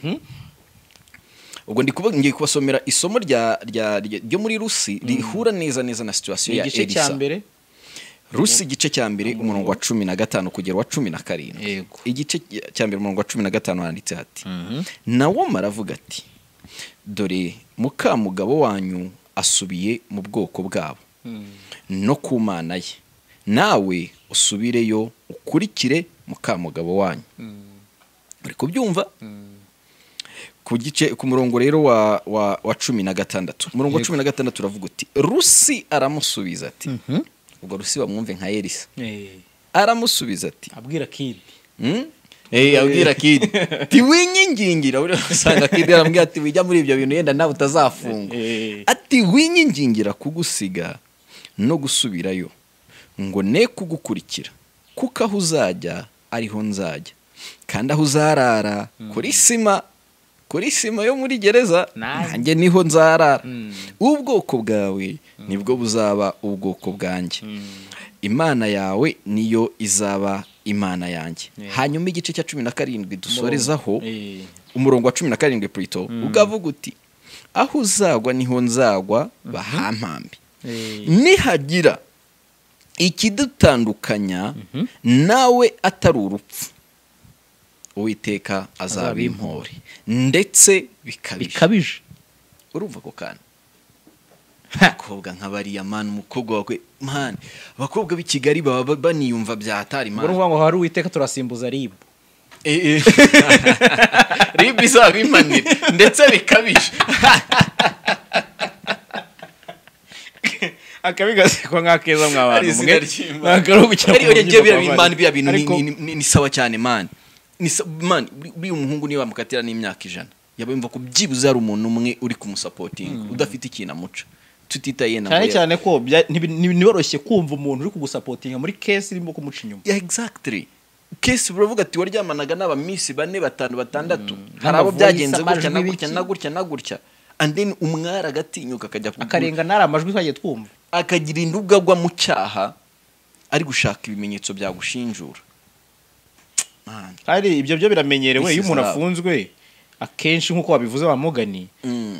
A: ubwo ndi kuba ngiye kubasomera isomo rya rya- rya- ryo muri rusi rihura neza neza na situwasiyo
B: ni
A: ya
B: igice cya
A: elisa
B: mbere
A: rusi igice cya mbere umurongo wa cumi na gatanu kugera wa cumi na karindwi
B: Yego.
A: igice cya mbere umurongo wa cumi na gatanu handitse hati nawoma aravuga ati dore mukamugabo wanyu asubiye mu bwoko bwabo no ku mana ye nawe usubireyo ukurikire mukamugabo wanyu uri kubyumva ku gice ku murongo rero wa wa wa cumi na gatandatu umurongo wa cumi na gatandatu uravuga uti rusi aramusubiza ati ubwo rusi bamwumve nka elisa
B: Eh,
A: aramusubiza ati
B: abwira kidi
A: "Hmm? Eh, abwira kidi tiwinyingingira usanga kidi arambwira ati wijya muri ibyo bintu yenda nawe utazafungwa
B: Eh.
A: ati winyingingira kugusiga no gusubirayo ngo ne kugukurikira kuko aho uzajya ariho nzajya kandi aho uzarara kuri sima kuri sima yo muri gereza
B: Nanjye.
A: nanjye niho nzarara
B: Mm.
A: ubwoko bwawe nibwo buzaba ubwoko bwanjye imana yawe niyo izaba imana yanjye
B: Yeah.
A: hanyuma igice cya cumi na karindwi dusorezaho
B: Eh,
A: umurongo wa cumi na karindwi purito ugavuga uti aho uzagwa niho nzagwa bahampambi
B: eh.
A: nihagira ikidutandukanya nawe atari urupfu uwiteka azaba impore ndetse bikabije
B: bikabije
A: urumva ako kantu abakobwa nka bariya mani umukobwa wawe mani abakobwa b'i kigali baba ba- baniyumva byatari
B: ubwo ni
A: mani
B: ukuvuga ngo hari uwiteka turasimbuza ribu
A: Eh, eh. ribu izaba imanira ndetse bikabije
B: akabigasekwa nk'akeza
A: ari
B: mw'abantu
A: izina ry'imana Ari iyo ngiye biriya bintu, mani, biriya bintu ni- ni- ni- ni sawa cyane mani Ni sa- mani buri- buriya umuhungu niyo bamukatira n'imyaka ijana yaba yumva ko byibuze hari umuntu umwe uri kumusapotinga udafite ikintu amuca tutitaye na
B: cyane cyane ko bya- ntibi- ntibi- ntiboroshye kumva umuntu uri kugusapotinga muri kesi irimo kumuca inyuma
A: yeah, exactly kesi uravuga ati waryamanaga n'abamisi bane batanu batandatu hari abo
B: n'amavunyi,
A: byagenze gutya
B: amajwi
A: na gutya
B: biki.
A: na gutya na gutya and then umwari agatinyuka akajya kugura-
B: akarenga ntari amajwi twagiye twumva
A: akagira indubwa agwa mu cyaha ari gushaka ibimenyetso byagushinjura Man.
B: kandi ibyo byo biramenyerewe
A: This
B: iyo
A: is
B: umuntu
A: love.
B: afunzwe akenshi nk'uko babivuze bamugani
A: Mm.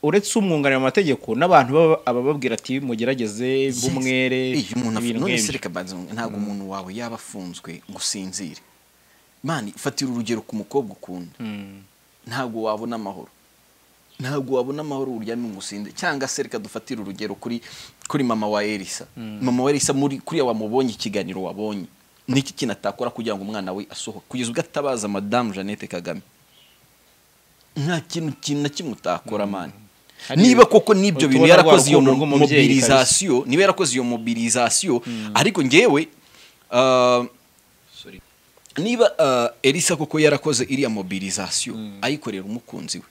B: uretse umwunganira mu mategeko n'abantu baba- abababwira ati mugerageze
A: Yes.
B: mbumwere
A: Eh, umuntu afu-
B: ibintu
A: none se
B: nk'ibyo.
A: reka banza ngu- ntabwo umuntu wawe yaba afunzwe ngo usinzire mani fatira urugero ku mukobwa ukunda
B: Mm.
A: ntabwo wabona amahoro ntabwo wabona amahoro uryamye ngo usinde cyangwa se reka dufatire urugero kuri kuri mama wa elisa mama wa elisa muri kuriya wamubonye ikiganiro wabonye niki kintu atakora kugira ngo umwana we asohoke kugeza ubwo atabaza madamu jeannette kagame nta kintu kintu na kimwe utakora mani
B: Hari-
A: niba koko n'ibyo bintu
B: tubona rwa
A: yarakoze iyo
B: rukundo rw'umubyeyi
A: mobilizasiyo niba yarakoze iyo mobilizasiyo ariko ngewe ah, niba uh, elisa koko yarakoze iriya mobilizasiyo ayikorera umukunzi we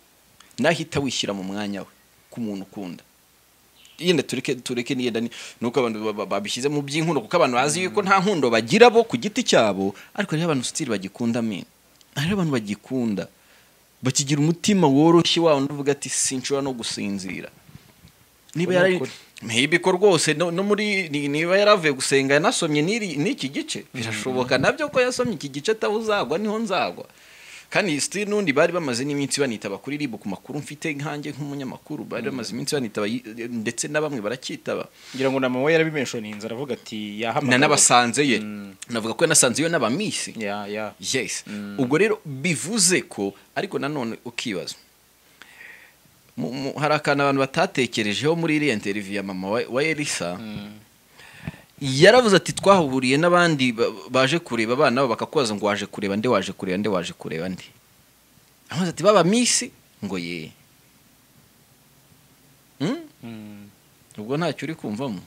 A: nahita wishyira mu mwanya we ku muntu ukunda yenda tureke tureke niyenda ni nuko abantu ba- ba- babishyize mu by'inkundo kuko abantu bazi yuko nta nkundo bagira bo ku giti cyabo ariko hariho abantu sitiri bagikunda mene hariho abantu bagikunda bakigira umutima woroshye wawo uvuga ati sinshobora no gusinzira niba
B: Ni
A: yari
B: ukuri.
A: maybe ko rwose no, no muri ni- niba yaravuye gusenga yanasomye n'iri- n'iki gice birashoboka nabyo ko yasomye iki gice ataho uzagwa niho nzagwa kandi sitiri n'undi bari bamaze n'iminsi banitaba kuri ribu ku makuru mfite nkanjye nk'umunyamakuru bari bamaze iminsi banitaba yi- ndetse na bamwe barakitaba
B: ngira ngo na mama we yarabimenshonize aravuga ati
A: na
B: yahamagara
A: n'abasanze ye navuga ko yanasanze yo n'abamisi
B: ya ya
A: yes ubwo rero bivuze ko ariko nanone ukibaza mu- mu- hari akantu abantu batatekerejeho muri iriya interiviyu ya mama wa- wa elisa yaravuze ati twahuriye n'abandi ba- baje kureba abana babo bakakubaza ngo waje kureba nde waje kureba nde waje kureba nde aravuze ati baba misi ngo ye Hmm?
B: Mm.
A: ubwo ntacyo uri kumvamo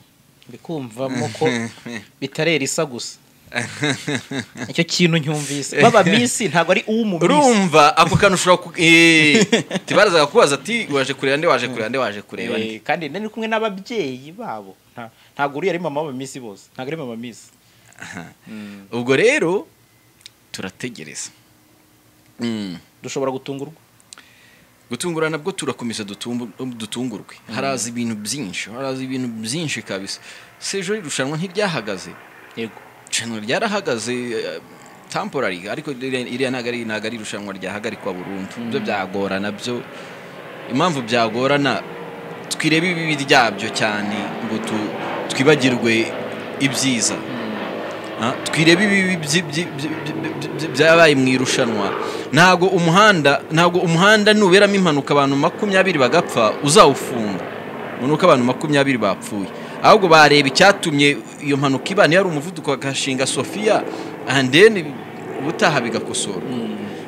B: ndi kumvamo ko bitarera isa gusa nicyo kintu nyumvise baba misi ntabwo ari uw'umumisi
A: urumva ako kantu ushobora ku- Eh, tibarazaga kubaza ati waje kureba nde waje kureba nde waje kureba nde
B: kandi nari kumwe n'ababyeyi babo Nta- ntabwo uriya ari mama w'abamisi bose ntabwo ari mama misi Mm.
A: ubwo rero turategereza Mm.
B: dushobora gutungurwa
A: gutungurana nabwo turakomeza dutumbu- dutungurwe haraza ibintu byinshi haraza ibintu byinshi kabisa sejo irushanwa ntiryahagaze
B: yego
A: irushanwa ryarahagaze eh, temporary ariko ririya iriya ntabwo ari ntabwo ari irushanwa ryahagarikwa burundu ibyo byagorana byo impamvu byagorana twirebe ibibi ryabyo cyane ngo tu- twibagirwe ibyiza Ah, twirebe ibibi byi- byi- byi- byi- byi- byabaye mu irushanwa ntabwo umuhanda ntabwo umuhanda nuberamo impanuka abantu makumyabiri bagapfa uzawufunga ngo ni uko abantu makumyabiri bapfuye ahubwo bareba icyatumye iyo mpanuka iba niyo ari umuvuduko bagashinga sofiya and then ubutaha bigakosora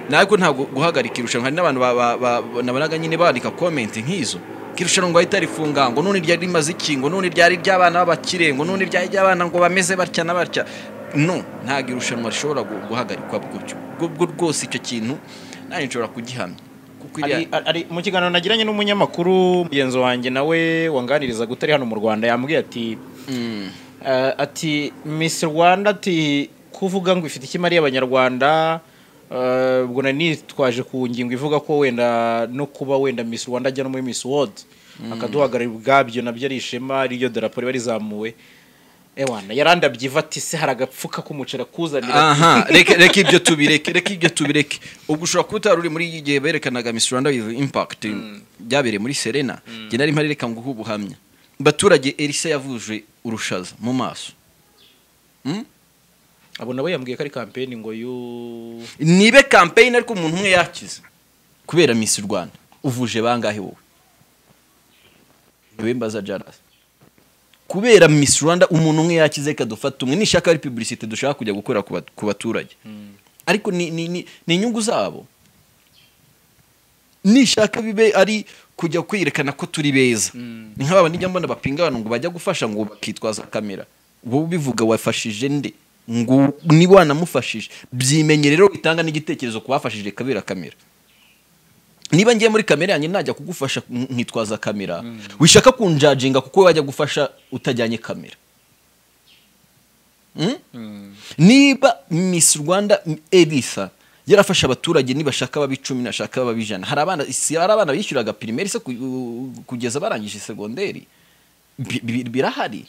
A: ntabwo ntabwo guhagarika irushanwa hari n'abantu ba- ba- ba- nabonaga nyine bandika komenti nk'izo ko irushanwa ngo ahita rifunga ngo none ryari rimaze iki ngo none ryari ry'abana b'abakire ngo none ryari ry'abana ngo bameze batya na batya no ntabwo irushanwa rishobora gu- guhagarikwa gutyo ubwo rwose icyo kintu nanjye nshobora kugihamya kuko iriya-
B: Ari- ari- ari- mu kiganiro nagiranye n'umunyamakuru mugenzi wanjye nawe wanganirizaga utari hano mu rwanda yambwiye ati
A: Mm.
B: eh, ati misi rwanda ati kuvuga ngo ifite ikimari y'abanyarwanda eh, ubwo nari nitwaje ku ngingo ivuga ko wenda no kuba wenda misi rwanda ajya no muri misi wodi akaduhagarara ubwabyo nabyo ari ishema riryo darapo riba rizamuwe ewana yarandabye iva ati se hari agapfuka k'umuceri akuzanira
A: aha reka reka ibyo tubireke reka ibyo tubireke ubwo ushobora kuba utari uri muri iki gihe berekanaga Miss Rwanda with impact byabereye muri Serena njye nari mpari reka nguhe ubuhamya baturage Elisa yavuje urushaza mu maso Mm?
B: abo nabo yambwiye ko ari kampeni ngo y'u
A: nibe campaign ariko umuntu umwe yakize kubera Miss Rwanda uvuje bangahe wowe niwe mbaza Jaras kubera Miss Rwanda umuntu umwe yakize reka dufate umwe nishaka ari publicité dushaka kujya gukora ku bat- ku baturage ariko ni ni ni ni inyungu zabo nishaka bibe ari kujya kwerekana ko turi beza ni nk'aba nijya mbona bapinga abantu ngo bajya gufasha ngo bakitwaza kamera wowe ubivuga wafashije nde ngo niba wanamufashije byimenye rero bitanga n'igitekerezo ku bafashije kabera kamera niba ngiye muri kamera yanjye najya kugufasha nkitwaza kamera wishaka kunjajinga kuko wajya gufasha utajyanye kamera Mm? niba Miss Rwanda Elisa yarafasha abaturage nibashaka baba icumi nashaka baba ijana hari abana si hari abana bishyuraga pirimeri se ku- u- kugeza barangije segonderi Bi- bi- birahari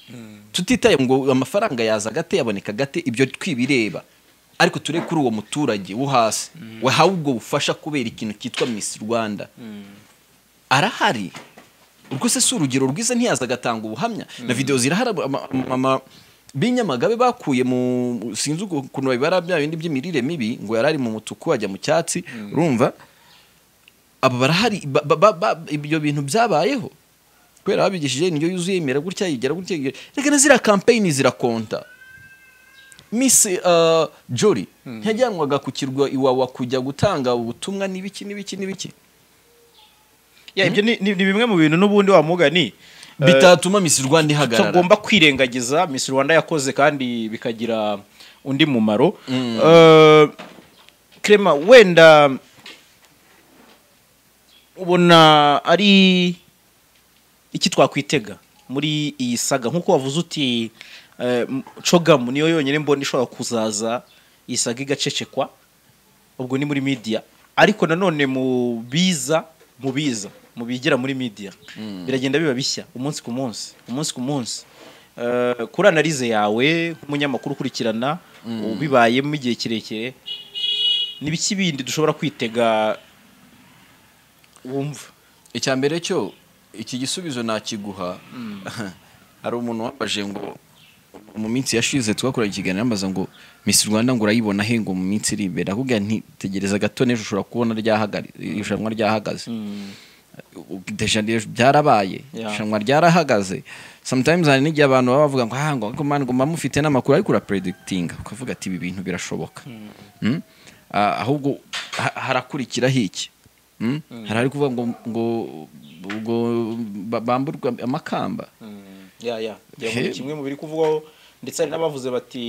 A: tutitaye ngo amafaranga yaza gate yaboneka gate ibyo twibireba ariko ture kuri uwo muturage wo hasi wahawe ubwo bufasha kubera ikintu cyitwa Miss Rwanda arahari urwo se si urugero rwiza ntiyaza agatanga ubuhamya na videwo zirahari ama- mama b'inyamagabe bakuye mu sinzi uku- ukuntu babibara bya bindi by'imirire mibi ngo yari ari mu mutuku ajya mu cyatsi urumva aba barahari ba- ba- ba- ba- ibyo bintu byabayeho kubera babigishije indyo yuzuye imera gutya yigira gutya yigira reka na ziriya kampeyini zirakonta Miss uh, Jory ntiyajyanwaga ku kirwa iwawa kujya gutanga ubutumwa n'ibiki n'ibiki n'ibiki
B: Ya, ibyo ni, ni, ni bimwe mu bintu n'ubundi wa mugani eh,
A: bitatuma Miss Rwanda ihagarara
B: tutagomba kwirengagiza Miss Rwanda yakoze kandi bikagira undi mumaro Eh, Clement wenda ubona ari iki twakwitega muri iyi saga nk'uko wavuze uti eh, m- cogamu niyo yonyine mbona ishobora kuzaza iyi saga igacecekwa ubwo ni muri media ariko nanone mu biza mu biza mu bigira muri media biragenda biba bishya umunsi ku munsi umunsi ku munsi Eh, kuri analize yawe nk'umunyamakuru ukurikirana ubibayemo igihe kirekire ni biki bindi dushobora kwitega wumva
A: icya mbere cyo iki gisubizo nakiguha hari umuntu wambaje ngo mu minsi yashize twakoranye ikiganiro yambaza ngo Miss Rwanda ngo urayibona he ngo mu minsi iri imbere akubwira nti tegereza gato n'ejo ushobora kubona ryahagari- irushanwa ryahagaze dejanire byarabaye
B: Yeah.
A: irushanwa ryarahagaze sometimes hari n'igihe abantu baba bavuga ngo "Ah, ngo ariko man ngo mba mufite n'amakuru ariko urapredikitinga ukavuga ati ibi bintu birashoboka Mm? Ah, ahubwo ha- harakurikiraho iki Mm? hari ari kuvuga ngo ngo ngo ba- bamburwa amakamba
B: ya ya ya
A: He-
B: muri kimwe mu biri kuvugwaho ndetse hari n'abavuze bati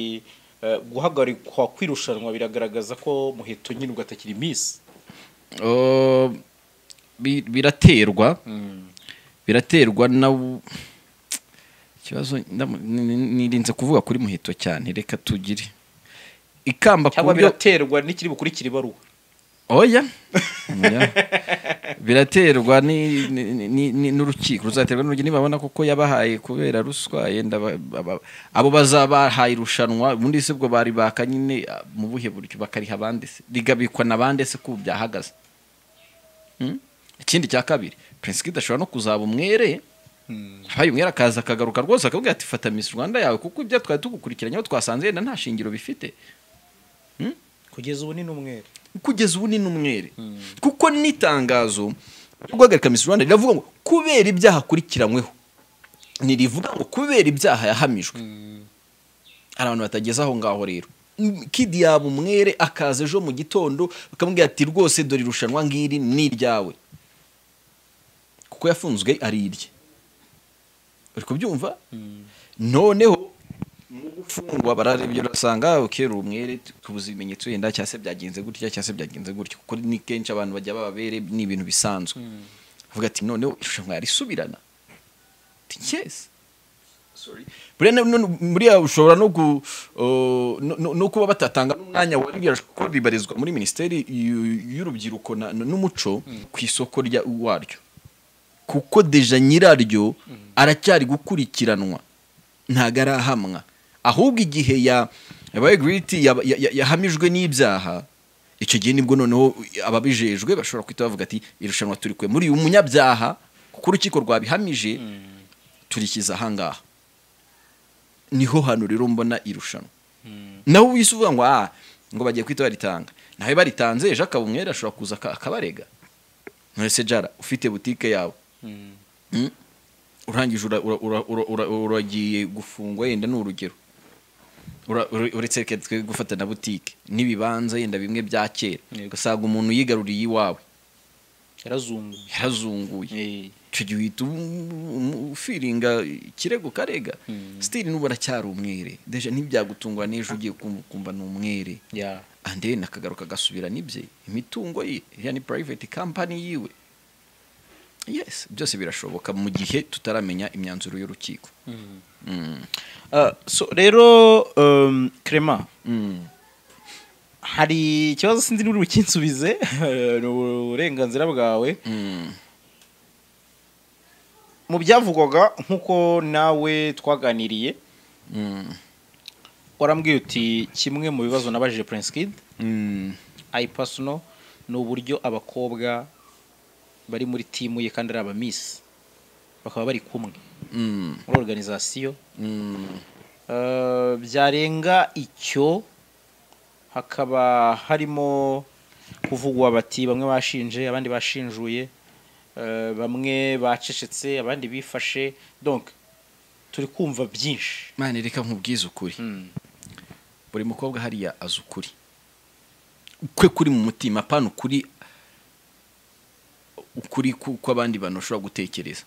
B: eh, guhagarikwa kw'irushanwa biragaragaza ko muheto nyirwa atakiri miss
A: Oh, bi- biraterwa biraterwa na w- ikibazo ndamu- ni- ni- nirinze kuvuga kuri muheto cyane reka tugire ikamba ku
B: cyangwa
A: buryo
B: biraterwa n'ikiri bukurikira ibaruwa
A: oya Oya. biraterwa ni- ni- ni- ni- n'urukiko ruzaterwa n'urukiko nibabona kuko yabahaye kubera ruswa yenda ba- ba- ba- abo bazabahaye irushanwa ubundi se ubwo bari baka nyine ah, mu buhe buryo bakariha abandi se rigabikwa na bande se ko byahagaze Hmm? ikindi cya kabiri prince kid ashobora no kuzaba umwere habaye umwere akaza akagaruka rwose akavuga ati fata miss rwanda yawe kuko ibyo twari tugukurikiranye aho twasanze yenda nta shingiro bifite
B: kugeza ubu ni n'umwere
A: kugeza ubu ni n'umwere kuko n'itangazo ryo guhagarika Miss Rwanda riravuga ngo kubera ibyaha akurikiranyweho ntirivuga ngo kubera ibyaha yahamijwe hari abantu batageze aho ngaho rero Mm, kid yaba umwere akaza ejo mu gitondo bakamubwira ati rwose dore irushanwa ngiri ni iryawe kuko yafunzwe ari irye uri kubyumva noneho mu gufungwa bararebye urasanga ukera umwere tubuze ibimenyetso yenda cyangwa se byagenze gutya cyangwa se byagenze gutya kuko ni kenshi abantu bajya bababere ni ibintu bisanzwe avuga ati noneho irushanwa yarisubirana ati yes Sorry. buriya na- none- buriya ushobora no ku- o, no- no- no kuba batatanga n'umwanya wa ririya kuko ribarizwa muri minisiteri y'u- y'urubyiruko na- n'umuco ku isoko rya- waryo kuko deja nyiraryo aracyari gukurikiranwa ntago arahamwa ahubwo igihe ya- yabaye giriti yaba- ya- ya- yahamijwe n'ibyaha icyo gihe nibwo noneho ababijejwe bashobora guhita bavuga ati irushanwa turi kwe muri uyu munyabyaha kuko urukiko rwabihamije turishyize ahangaha niho hano rero mbona irushanwa nawe wise uvuga ngo ah ngo bagiye kwita baritanga nawe baritanze ejo akaba umwere ashobora kuza aka- akabarega nturese jara ufite butike yawe Mm? urangije ura- ura- ura- ura- ura- uragiye gufungwa yenda ni urugero Ura- ure- uretse reka twe gufata na butike n'ibibanza yenda bimwe bya kera
B: Yego.
A: ugasanga umuntu yigaruriye iwawe
B: yarazungu
A: yarazunguye icyo gihe uhita um- um- ufiringa ikirego karega sitiri n'ubu aracyari umwere deja ntibyagutungura n'ejo ugiye kum- kumva ni umwere
B: ya
A: ande nakagaruka agasubira n'ibye imitungo ye iriya ni private company yiwe yes byose birashoboka mu gihe tutaramenya imyanzuro y'urukiko Mm.
B: Ah, so rero um, Clement
A: Mm.
B: hari ikibazo sinzi niba uri bukinsubize ni uburenganzira bwawe
A: Mm.
B: mu byavugwaga nk'uko nawe twaganiriye
A: Mm.
B: warambwiye uti kimwe mu bibazo nabajije Prince Kid
A: Mm.
B: I personal ni uburyo abakobwa bari muri timu ye kandi ari abamisi bakaba bari kumwe
A: Mm.
B: muri organizasiyo
A: Mm.
B: Uh, byarenga icyo hakaba harimo kuvugwa bati bamwe bashinje abandi bashinjuye uh, bamwe bacecetse abandi bifashe donc turi kumva byinshi
A: mani reka nkubwize ukuri
B: Mm.
A: buri mukobwa hariya azi ukuri kwe kuri mu mutima apana ukuri ukuri ku- kw'abandi bantu bashobora gutekereza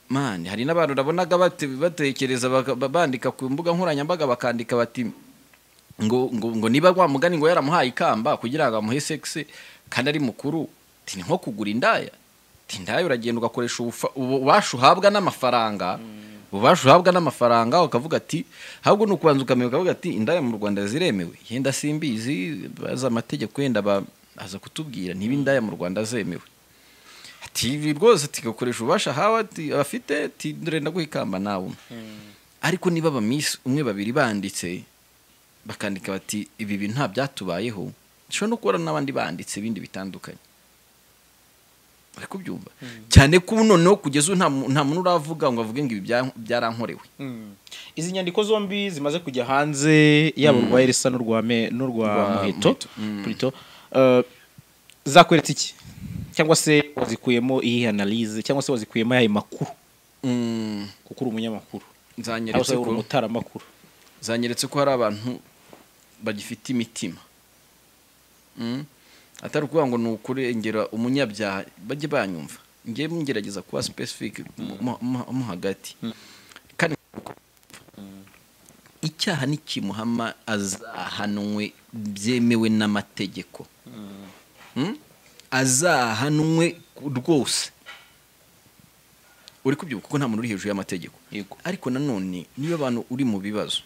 A: mani hari n'abantu nabonaga bate- batekereza baka- ba- bandika ku mbuga nkoranyambaga bakandika bati ngo ngo ngo niba wa mugani ngo yaramuhaye ikamba kugira ngo amuhe sexe kandi ari mukuru ti ni nko kugura indaya ti indaya uragenda ugakoresha ubufa- ubu- ububasha uhabwa n'amafaranga ububasha uhabwa n'amafaranga ukavuga ati ahubwo ni ukubanza ukamenya ukavuga ati indaya mu rwanda ziremewe yenda simbizi bazi amategeko yenda ba- aza kutubwira niba indaya mu rwanda zemewe ati ibi rwose tugakoresha ububasha ahawe ati afite ati dore ndaguha ikamba nawe umpe." ariko niba abamisi umwe babiri banditse bakandika bati ibi bintu nta byatubayeho dushobora no kubona n'abandi banditse ibindi bitandukanye bari kubyumva cyane ko ubu noneho kugeza ubu nta mu- nta muntu uravuga ngo avuge ngo ibi bya- byarankorewe
B: Mm. izi nyandiko zombi zimaze kujya hanze yaba urwa erisa n'urwa Me- n'urwa
A: Rwa
B: muheto
A: Muheto. Mm.
B: Pluto. Uh, zakweretse iki cyangwa se wazikuyemo iyi analyse cyangwa se wazikuyemo ayo makuru
A: Mm,
B: kuko uri umunyamakuru cyangwa
A: zanyeretse
B: se uri
A: ko
B: umutaramakuru
A: zanyeretse ko hari abantu bagifite imitima Mm. atari ukuvuga ngo ni ukurengera umunyabyaha bajye banyumva ngiye ngerageza kuba specific mu- mu- mu- mo hagati kandi icyaha nikimuhama azahanwe byemewe n'amategeko Mm? azahanwe ku- rwose uri kubyuka kuko nta muntu uri hejuru y'amategeko
B: Yego.
A: ariko nanone niyo abantu uri mu bibazo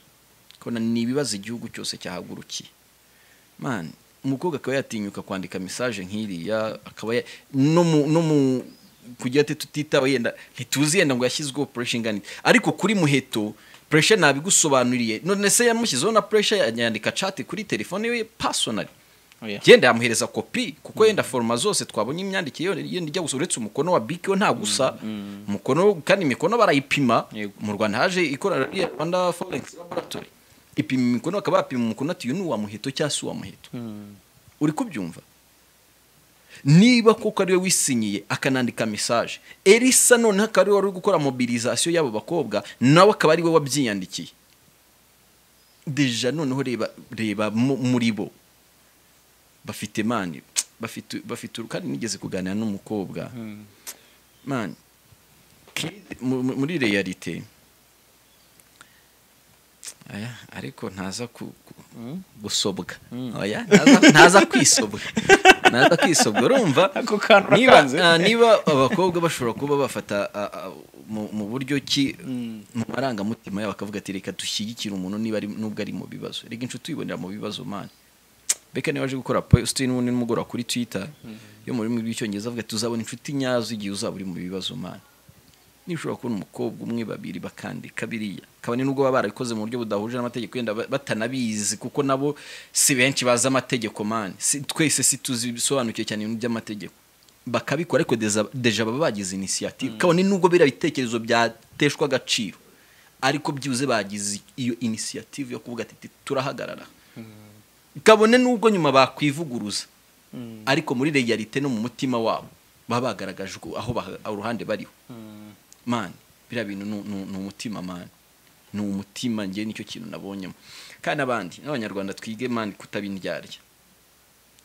A: kona ni ibibazo igihugu cyose cyahagurukiye man umukobwa akaba yatinyuka kwandika mesaje nk'iriya akaba ya- no mu no mu kugira ati tutitawe yenda ntituzi yenda ngo yashyizweho pressure ingana iki. ariko kuri muheto pressure ntabigusobanuriye none se yamushyizeho na pressure yanyandika chat kuri telefone ye personally
B: Oya.
A: yenda yamuhereza kopi kuko yenda foroma zose twabonye imyandikire yo yenda ijya gusa uretse umukono wa biki wo nta gusa umukono kandi imikono barayipima
B: Yego.
A: mu rwanda haje ikorana rya rwanda forex laboratory ipima imikono bakaba bapima umukono ati uyu ni uwa muheto cyangwa si uwa muheto uri kubyumva niba koko ariwe wisinyiye akanandika mesaje erisa noneho akaba ariwe wari uri gukora mobilizasiyo y'abo bakobwa nawe akaba ariwe wabyiyandikiye deja noneho reba reba mu- muri bo bafite mani bafite bafite uru- kandi nigeze kuganira n'umukobwa mani kid- mu- mu- muri realite aya ariko ntaza ku- ku- gusobwa oya ntaza- ntaza kwisobwa ntaza kwisobwa urumva
B: Ako kantu
A: niba
B: urakanze.
A: ah, niba abakobwa bashobora kuba bafata ah, ah, mu- mu buryo ki mu marangamutima yabo akavuga ati reka dushyigikire umuntu niba ari nubwo ari mu bibazo reka inshuti uyibonera mu bibazo mani beka niba waje gukora positini n'ubundi nimugoroba kuri twita yo mu rurimi rw'icyongereza avuga ati uzabona inshuti nyazo igihe uzaba uri mu bibazo mani nishobora kubona umukobwa umwe babiri bakandika biriya kabone n'ubwo baba barabikoze mu buryo budahuje n'amategeko yenda ba- batanabizi kuko nabo si benshi bazi amategeko mani si, twese si tuzi bisobanukiwe cyane ibintu by'amategeko bakabikora ariko deza- deja baba bagize inisiyative kabone n'ubwo biriya bitekerezo byateshwa agaciro ariko byibuze bagize iyo inisiyative yo kuvuga ati "Ti- turahagarara kabone n'ubwo nyuma bakwivuguruza ariko muri realite no mu mutima wabo baba bagaragaje uko- aho baha- uruhande bariho man biriya bintu ni- ni ni umutima man ni umutima njye nicyo kintu nabonyemo kandi abandi n'abanyarwanda twige man kutabindyarya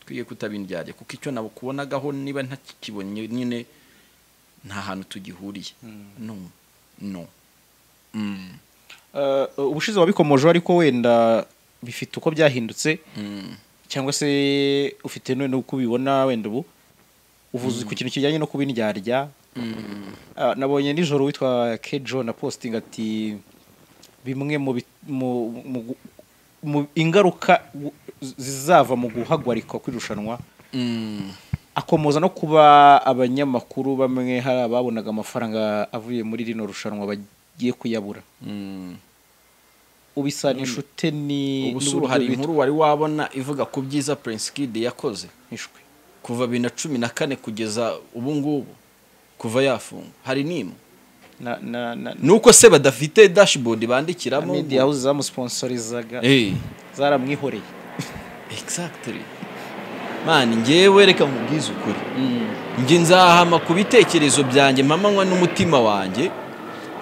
A: twige kutabindyarya kuko icyo nabo kubonagaho niba ntakibonye nyine nta hantu tugihuriye no no Mm.
B: Eh, ubushize wabikomojeho ariko wenda bifite uko byahindutse
A: Mm.
B: cyangwa se ufite none uko ubibona wenda ubu uvuze ku kintu kijyanye no kubindyarya Ah, nabonye nijoro witwa kejo na posting ati bimwe mu bi- mu- mu gu- mu ingaruka gu- zizava mu guhagarikwa kw'irushanwa
A: Mm.
B: akomoza no kuba abanyamakuru bamwe hari ababonaga amafaranga avuye muri rino rushanwa bagiye kuyabura
A: Mm.
B: ubisanisha ute ni
A: ubusuru hari inkuru wari wabona ivuga ku byiza prince kid yakoze
B: ishwe
A: kuva bibiri na cumi na kane kugeza ubu ngubu kuva yafungwa hari n'imwe
B: na na na
A: ni uko se badafite dashboard bandikiramo
B: media house zamusponsorizaga
A: Eh,
B: zaramwihoreye
A: exactly man njyewe reka nkubwize ukuri njye nzahama ku bitekerezo byanjye mpamanywa n'umutima wanjye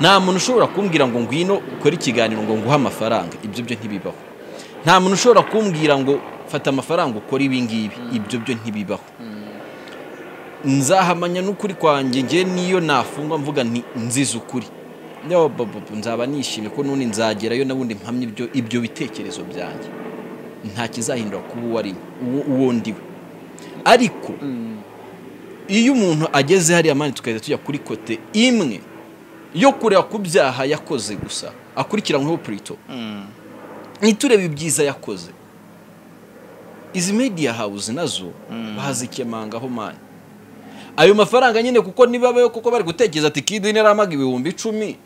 A: nta muntu ushobora kumbwira ngo ngwino ukore ikiganiro ngo nguhe amafaranga ibyo byo ntibibaho nta muntu ushobora kumbwira ngo fata amafaranga ukore ibi ngibi ibyo byo ntibibaho nzahamanya n'ukuri kwanjye njye niyo nafungwa mvuga nti nzize ukuri Yo, babu, nzaba nishimye ko n'ubundi nzagerayo n'ubundi mpamya ibyo ibyo bitekerezo byanjye nta kizahindura kuba uwo ari uwo- uwo ndiwe ariko iyo umuntu ageze hariya mani tugahita tujya kuri kote imwe yo kureba ku byaha yakoze gusa akurikiranyweho purito ntiturebe ibyiza yakoze izi media house nazo bazikemangaho mani ayo mafaranga nyine kuko niba bayo kuko bari gutekereza ati kidi naramaga ibihumbi icumi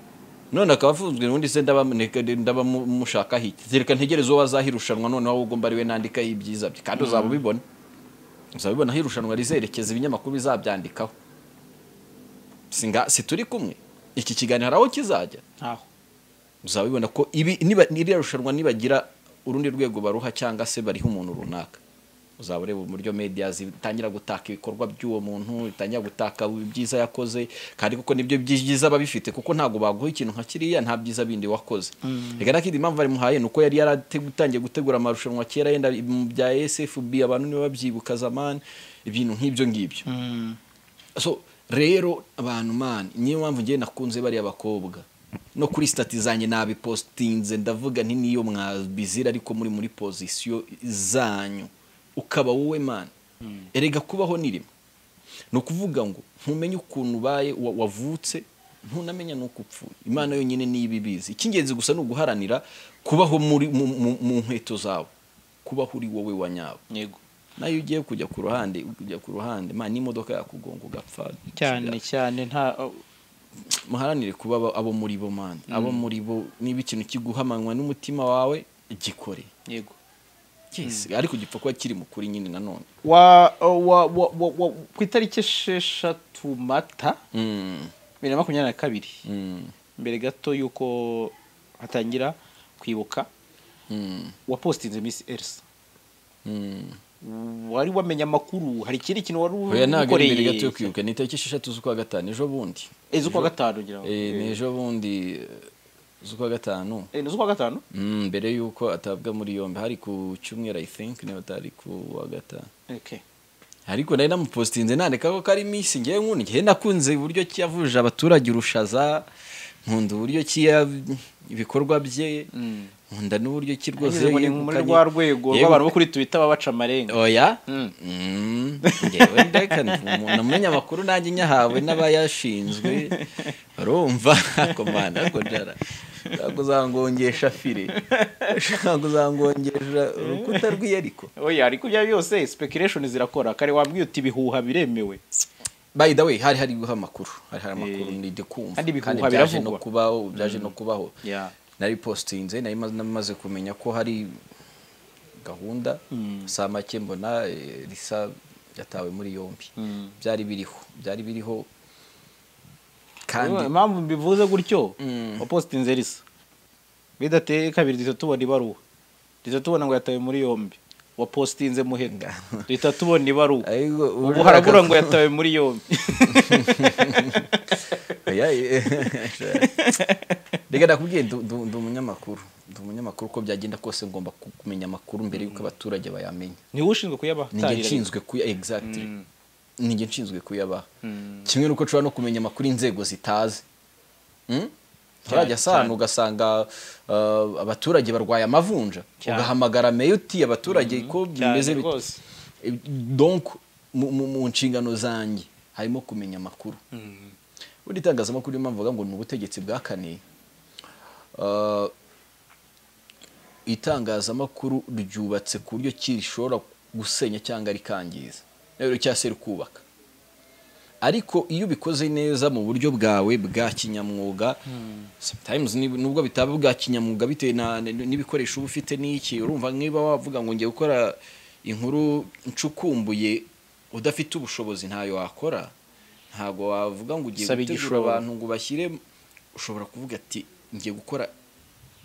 A: none akaba afunzwe ubundi se ndaba- neka- ndaba mu- mushaka hiki reka ntegereze uwo azahirushanwa noneho ahubwo ugomba ariwe nandikaho ibyiza bye kandi uzaba ubibona uzabibona aho irushanwa rizerekeza ibinyamakuru bizabyandikaho si nga- si turi kumwe iki kiganiro hari aho kizajya
B: ntaho
A: uzabibona ko ibi niba iriya rushanwa nibagira urundi rwego baruha cyangwa se bariha umuntu runaka uzaba ureba uburyo media zitangira gutaka ibikorwa by'uwo muntu bitangira gutaka ibyiza yakoze kandi kuko nibyo byiza babifite kuko ntabwo baguha ikintu nka kiriya nta byiza bindi wakoze reka nakindi impamvu barimuhaye ni uko yari yaratangiye gutegura amarushanwa kera yenda mu bya SFB abantu nibo babyibuka zamani ibintu nk'ibyo ngibyo so rero abantu mani niyo mpamvu ngewe nakunze bariya bakobwa no kuri sitati zanjye nabipositinze ndavuga nti niyo mwabizira ariko muri muri pozisiyo zanyu ukaba wowe mani erega kubaho ni rimwe ni ukuvuga ngo ntumenye ukuntu ubaye wa- wavutse ntunamenya n'uko upfuye imana yonyine niyo ibibizi icy'ingenzi gusa ni uguharanira kubaho muri mu- mu- mu nkweto zawe kubaho uri wowe wa nyawe
B: yego
A: nayo ugiye kujya ku ruhande kujya ku ruhande man n'imodoka yakugonga ugapfa
B: cyane cyane nta
A: muharanire kuba abo- abo muri bo man abo muri bo niba ikintu kiguhamanywa n'umutima wawe gikore
B: yego
A: yes ariko gipfa kuba kiri mu kuri nyine nanone
B: wa wa wa wa- wa- ku itariki esheshatu mata
A: Mm,
B: bibiri na makumyabiri na kabiri
A: mm,
B: mbere gato y'uko hatangira kwibuka
A: mm,
B: wapositinze misi elisa
A: mm.
B: wari wamenye amakuru hari ikindi kintu wari
A: oya ntabwo ari mbere gato yo kwibuka ni itariki esheshatu z'ukwa gatanu ejo bundi
B: ejo kwa gatanu ngira ngo
A: Eh, ni ejo bundi eh, z'ukwa gatanu
B: Eh, ni ejo kwa gatanu
A: Mm, mbere y'uko atabwa muri yombi hari ku cyumweru i think niba atari ku wa gatanu
B: okay
A: ariko nari namupositinze nandika ko kari minsi ngewe nkunda igihe nakunze uburyo ki yavuje abaturage urushaza nkunda uburyo ki ya- ibikorwa bye
B: Mm.
A: nkunda n'uburyo ki rwose
B: Yageze ngo ni muri
A: yegukanye-
B: rwa rwego
A: yegukanye-
B: rw'abantu bo kuri twita babaca amarenga
A: oya
B: Mm.
A: Mm, ngewe ndeka ndi umuntu amenya amakuru nanjye nyahawe n'abayashinzwe urumva komanda ariko jara ntabwo uzangongesha fire ntabwo uzangongesha urukuta rw'iyariko
B: oya ariko ibyo ari byo byose speculation zirakora kare wambwiye uti ibihuha biremewe
A: by the way hari hari guha amakuru hari hari amakuru
B: Eh.
A: ndi kumva
B: Kandi ibihuha
A: byaje no
B: biravugwa.
A: kubaho byaje no kubaho
B: Yeah.
A: nari postinze nari ma- namaze kumenya ko hari gahunda saa make mbona eh, risa yatawe muri yombi
B: Mm.
A: byari biriho byari biriho
B: Ubu
A: kandi
B: impamvu mbivuze gutyo
A: Mm.
B: wapositinze risa bidateye kabiri duhita tubona ibaruwa duhita tubona ngo yatawe muri yombi wapositinze muhega duhita tubona ibaruwa
A: ariko
B: ubu harabura ngo yatawe muri yombi
A: Oya, eh, reka nakubwiye ndu- ndu- ndi umunyamakuru ndi umunyamakuru uko byagenda kose ngomba ku- kumenya amakuru mbere y'uko abaturage bayamenya
B: niwe
A: ninjye
B: ushinzwe kuyabatarira
A: nshinzwe kuya exactly
B: Mm.
A: ninjye nshinzwe kuyabaha
B: Mm.
A: kimwe nuko nshobora no kumenya amakuru inzego zitazi Mm? nturajya
B: cyane.
A: asana ugasanga uh, abaturage barwaye amavunja
B: Cyane.
A: ugahamagara meya uti abaturage ko
B: cyane
A: bimeze bite."
B: rwose.
A: Eh, donc mu- mu mu nshingano zanjye harimo kumenya amakuru
B: Mm.
A: ubundi itangazamakuru niyo mpamvu bavuga ngo ni ubutegetsi bwakaniye Uh, itangazamakuru ryubatse ku buryo ki rishobora gusenya cyangwa rikangiza rero cyangwa se rikubaka ariko iyo ubikoze neza mu buryo bwawe bwa kinyamwuga sometimes nib- nubwo bitaba bwa kinyamwuga bitewe na- n- n'ibikoresho uba ufite n'iki urumva niba wavuga ngo ngiye gukora inkuru ncukumbuye udafite ubushobozi ntayo wakora ntabwo wavuga ngo ugiye
B: Saba
A: gutegura
B: igishoro.
A: abantu ngo ubashyire ushobora kuvuga ati ngiye gukora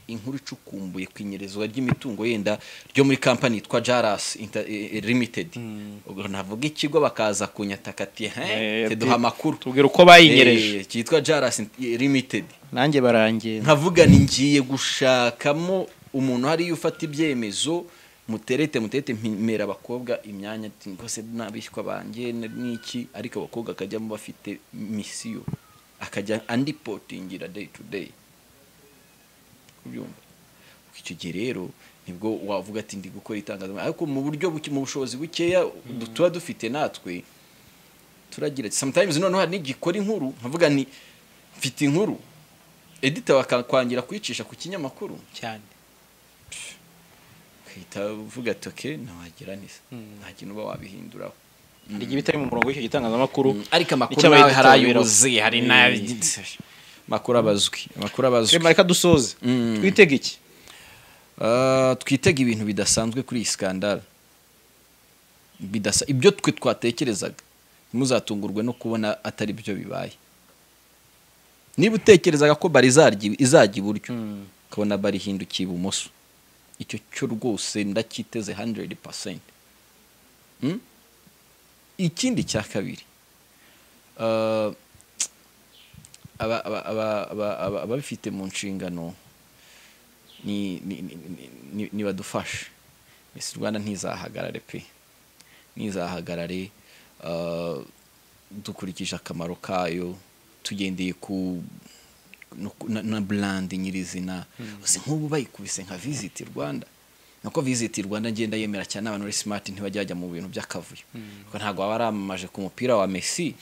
A: inkuru icukumbuye ku inyerezwa ry'imitungo yenda ryo muri kampani yitwa jaras Inter- eh, eh, limited ubwo navuga ikigo bakaza kunyataka ati
B: Eh,
A: he teduha
B: ati,
A: amakuru
B: tubwira uko bayinyereje
A: Eh, cyitwa jaras limited
B: nanjye barangiye
A: nkavuga ni ngiye gushakamo umuntu hariya ufata ibyemezo muterete muterete mpimera abakobwa imyanya ati rwose n'abishywa banjye n- n'iki ariko abakobwa akajyamo bafite misiyo akajya andipotingira day to day kubyumva icyo gihe rero nibwo wavuga ati ndi gukora itangazamakuru ariko mu buryo buke- mu bushobozi bukeya du- tuba dufite natwe turagira ati sometimes noneho hari n'igikora inkuru nkavuga ni mfite inkuru edita bakakwangira kuyicisha ku kinyamakuru
B: cyane
A: ukahita uvuga ati oke ntawagira neza
B: Mm.
A: nta kintu uba wabihinduraho
B: hari igihe bitari mu murongo w'icyo gitangazamakuru
A: ariko
B: Icyo
A: amakuru nawe hari
B: abayidutabiraho.
A: ayobozi hari
B: Eh.
A: amakuru abazwi amakuru abazwi
B: rema reka dusoze
A: Mm.
B: twitege iki
A: Ah, twitega ibintu bidasanzwe kuri iyi skandal Bidasa, ibyo twe twatekerezaga ntimuzatungurwe no kubona atari byo bibaye niba utekerezaga ko bari izajya iburyo ukabona barihindukiye ibumoso icyo cyo rwose ndacyiteze 100% Mm? ikindi cya kabiri ah, aba- aba- aba- aba- aba- ababifite mu nshingano ni- ni- ni- ni- ni- nibadufashe mbese rwanda ntizahagarare pe ntizahagarare ah, dukurikije akamaro kayo tugendeye ku no ku- na- na burandi nyirizina uzi nk'ubu bayikubise nka visiti rwanda nako visiti rwanda ngenda yemera cyane abantu muri simati ntibajya bajya mu bintu by'akavuyo kuko ntabwo waba aramamaje ku mupira wa mesi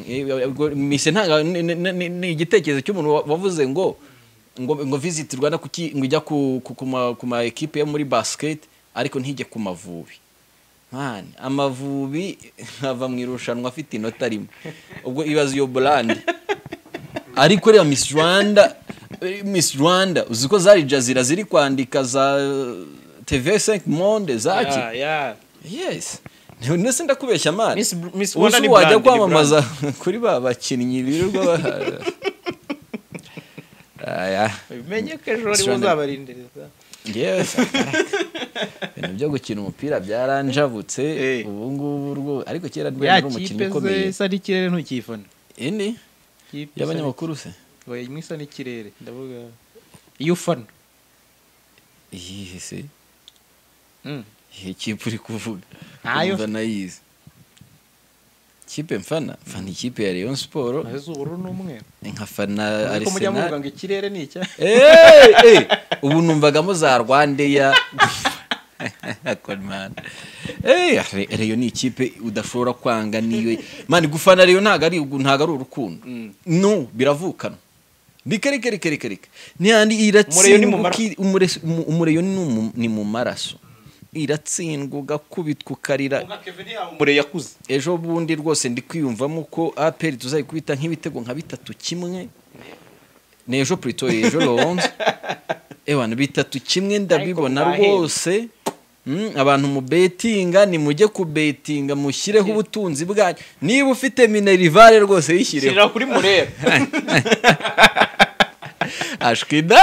A: Eh, ubwo mesi ntabwo ni- ni- ni- ni igitekerezo cy'umuntu wa- wavuze ngo ngo ngo visiti rwanda kuki ngo ijya ku ku- ku ma- ku ma ekipe yo muri basiketi ariko ntijye ku mavubi Mani, amavubi ava mu irushanwa afite inota rimwe ubwo ibaza iyo burandi ariko reba miss rwanda eh, miss rwanda uzi ko zari jazira ziri kwandika za tv5 monde zaki
B: Ya, ya.
A: yes ndetse ndakubeshya mani
B: Miss Br- Miss
A: Ubu
B: Rwanda
A: se
B: ni
A: wajya
B: brand, ni
A: kwamamaza kuri ba bakinnyi birirwa ba- Aya.
B: Bimenye ko ejo
A: Miss
B: aribo
A: Rwanda-
B: uzabarindereza.
A: Njyewe sakaraka. ibintu byo gukina umupira byaranjabutse
B: Eh.
A: ubu ngubu rwo- ariko kera rwari
B: Ya
A: ari umukinnyi
B: kipe ze
A: ukomeye
B: isa n'ikirere ntukifana.
A: iyi ni
B: Kipe isa
A: y'abanyamakuru se
B: n'iki- Oya, imwe isa n'ikirere ndavuga. Iyo ufana.
A: iyihe se
B: Mm.
A: Iyi kipe uri kuvuga
B: Ntayo.
A: Urumva nayizi kipe mfana mfana ikipe ya Rayon Sport
B: Nazo z'ubururu n'umweru.
A: nkafana
B: Ariko mujya muvuga
A: Arsenal
B: ngo ikirere ni icya.
A: Eh, eh, ubu numvagamo za Rwandeya Kolman. Eh, Re- Rayon ni ikipe udashobora kwanga niyo mani gufana Rayon ntago ari ntago ari urukundo no biravukana reka reka reka reka reka ntihandi
B: Umurayo ni
A: iratsindwa
B: mu mara-
A: uki- umure- umu- umurayo ni mu- ni mu maraso iratsindwa ugakubitwa ukarira
B: Mure yakuze.
A: ejo bundi rwose ndi kwiyumvamo ko aperi tuzayikubita nk'ibitego nka bitatu kimwe ni ejo pretoria ejo lowonze ewana bitatu kimwe ndabibona
B: Ariko
A: rwose Mm, abantu mu betinga nimujye kubetinga mushyireho ubutunzi bwanyu niba ufite minerivare rwose yishyireho
B: Shirira kuri Murera.
A: ashwida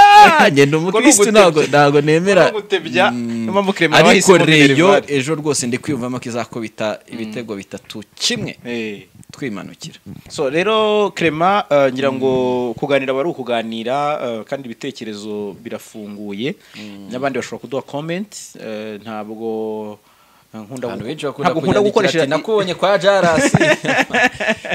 A: ngenda umukristo ntabwo ntabwo nemera
B: Ko gutebya,
A: Mm,
B: niyo mpamvu Clement
A: ariko
B: bahisemo
A: reyo
B: Minerval.
A: ejo rwose ndi kwiyumvamo ko izakubita ibitego bitatu kimwe
B: Eh.
A: twimanukira
B: so rero Clement eh, ngira ngo kuganira bari ukuganira eh, kandi ibitekerezo birafunguye n'abandi bashobora kuduha comment eh, ntabwo eh, nkunda
A: abantu
B: gu-
A: benshi bakunda
B: ntabwo nkunda
A: kunyandikira
B: gukoresha
A: ati nakubonye kwa jarasi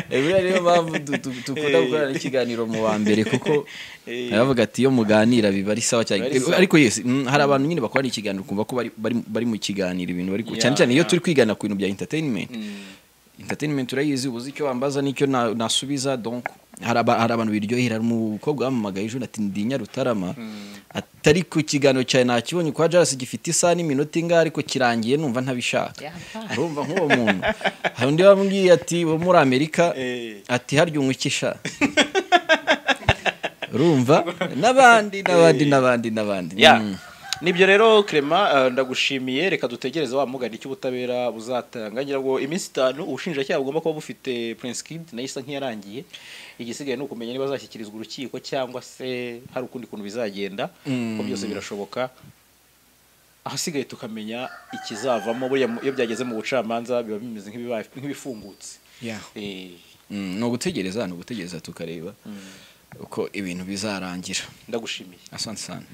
A: buriya niyo mpamvu du- du- dukunda
B: Eh.
A: gukorana ikiganiro mu wa mbere kuko
B: Eh.
A: baravuga ati iyo muganira biba ari sawa cyane
B: Biba ari sawa.
A: ariko yes mm, hari abantu nyine bakorana ikiganiro kumva ko bari- bari bari mu kiganiro ibintu bari ku-
B: Yeah,
A: cyane cyane iyo
B: yeah.
A: turi kwigana ku bintu bya entertainment
B: Mm.
A: entertainment urayizi ubuze icyo wambaza n'icyo na- nasubiza donc hari aba- hari abantu biryohera hari umukobwa wamamagaye ejo ati ndinya rutarama atari ku kiganiro cyawe nakibonye kwa jarasi gifite isaha n'iminota ingahe ariko kirangiye numva ntabishaka urumva nk'uwo muntu hari undi wambwiye ati wo muri amerika
B: Eh.
A: ati harya umwikisha urumva n'abandi n'abandi n'abandi n'abandi
B: ya
A: Mm.
B: nibyo rero Clement eh, ndagushimiye reka dutegereze wa mugani cy'ubutabera buzatanga ngira ngo iminsi itanu ubushinjacyaha bugomba kuba bufite Prince Kid nayo isa nk'iyarangiye igisigaye ni ukumenya niba azashyikirizwa urukiko cyangwa se hari ukundi kuntu bizagenda kuko byose birashoboka ahasigaye tukamenya ikizavamo buriya mu- iyo byageze mu bucamanza biba bimeze nk'ibibaye- nk'ibifungutse
A: Yeah.
B: Eh,
A: Mm, ni ugutegereza ni ugutegereza tukareba uko ibintu bizarangira
B: ndagushimiye
A: asante sana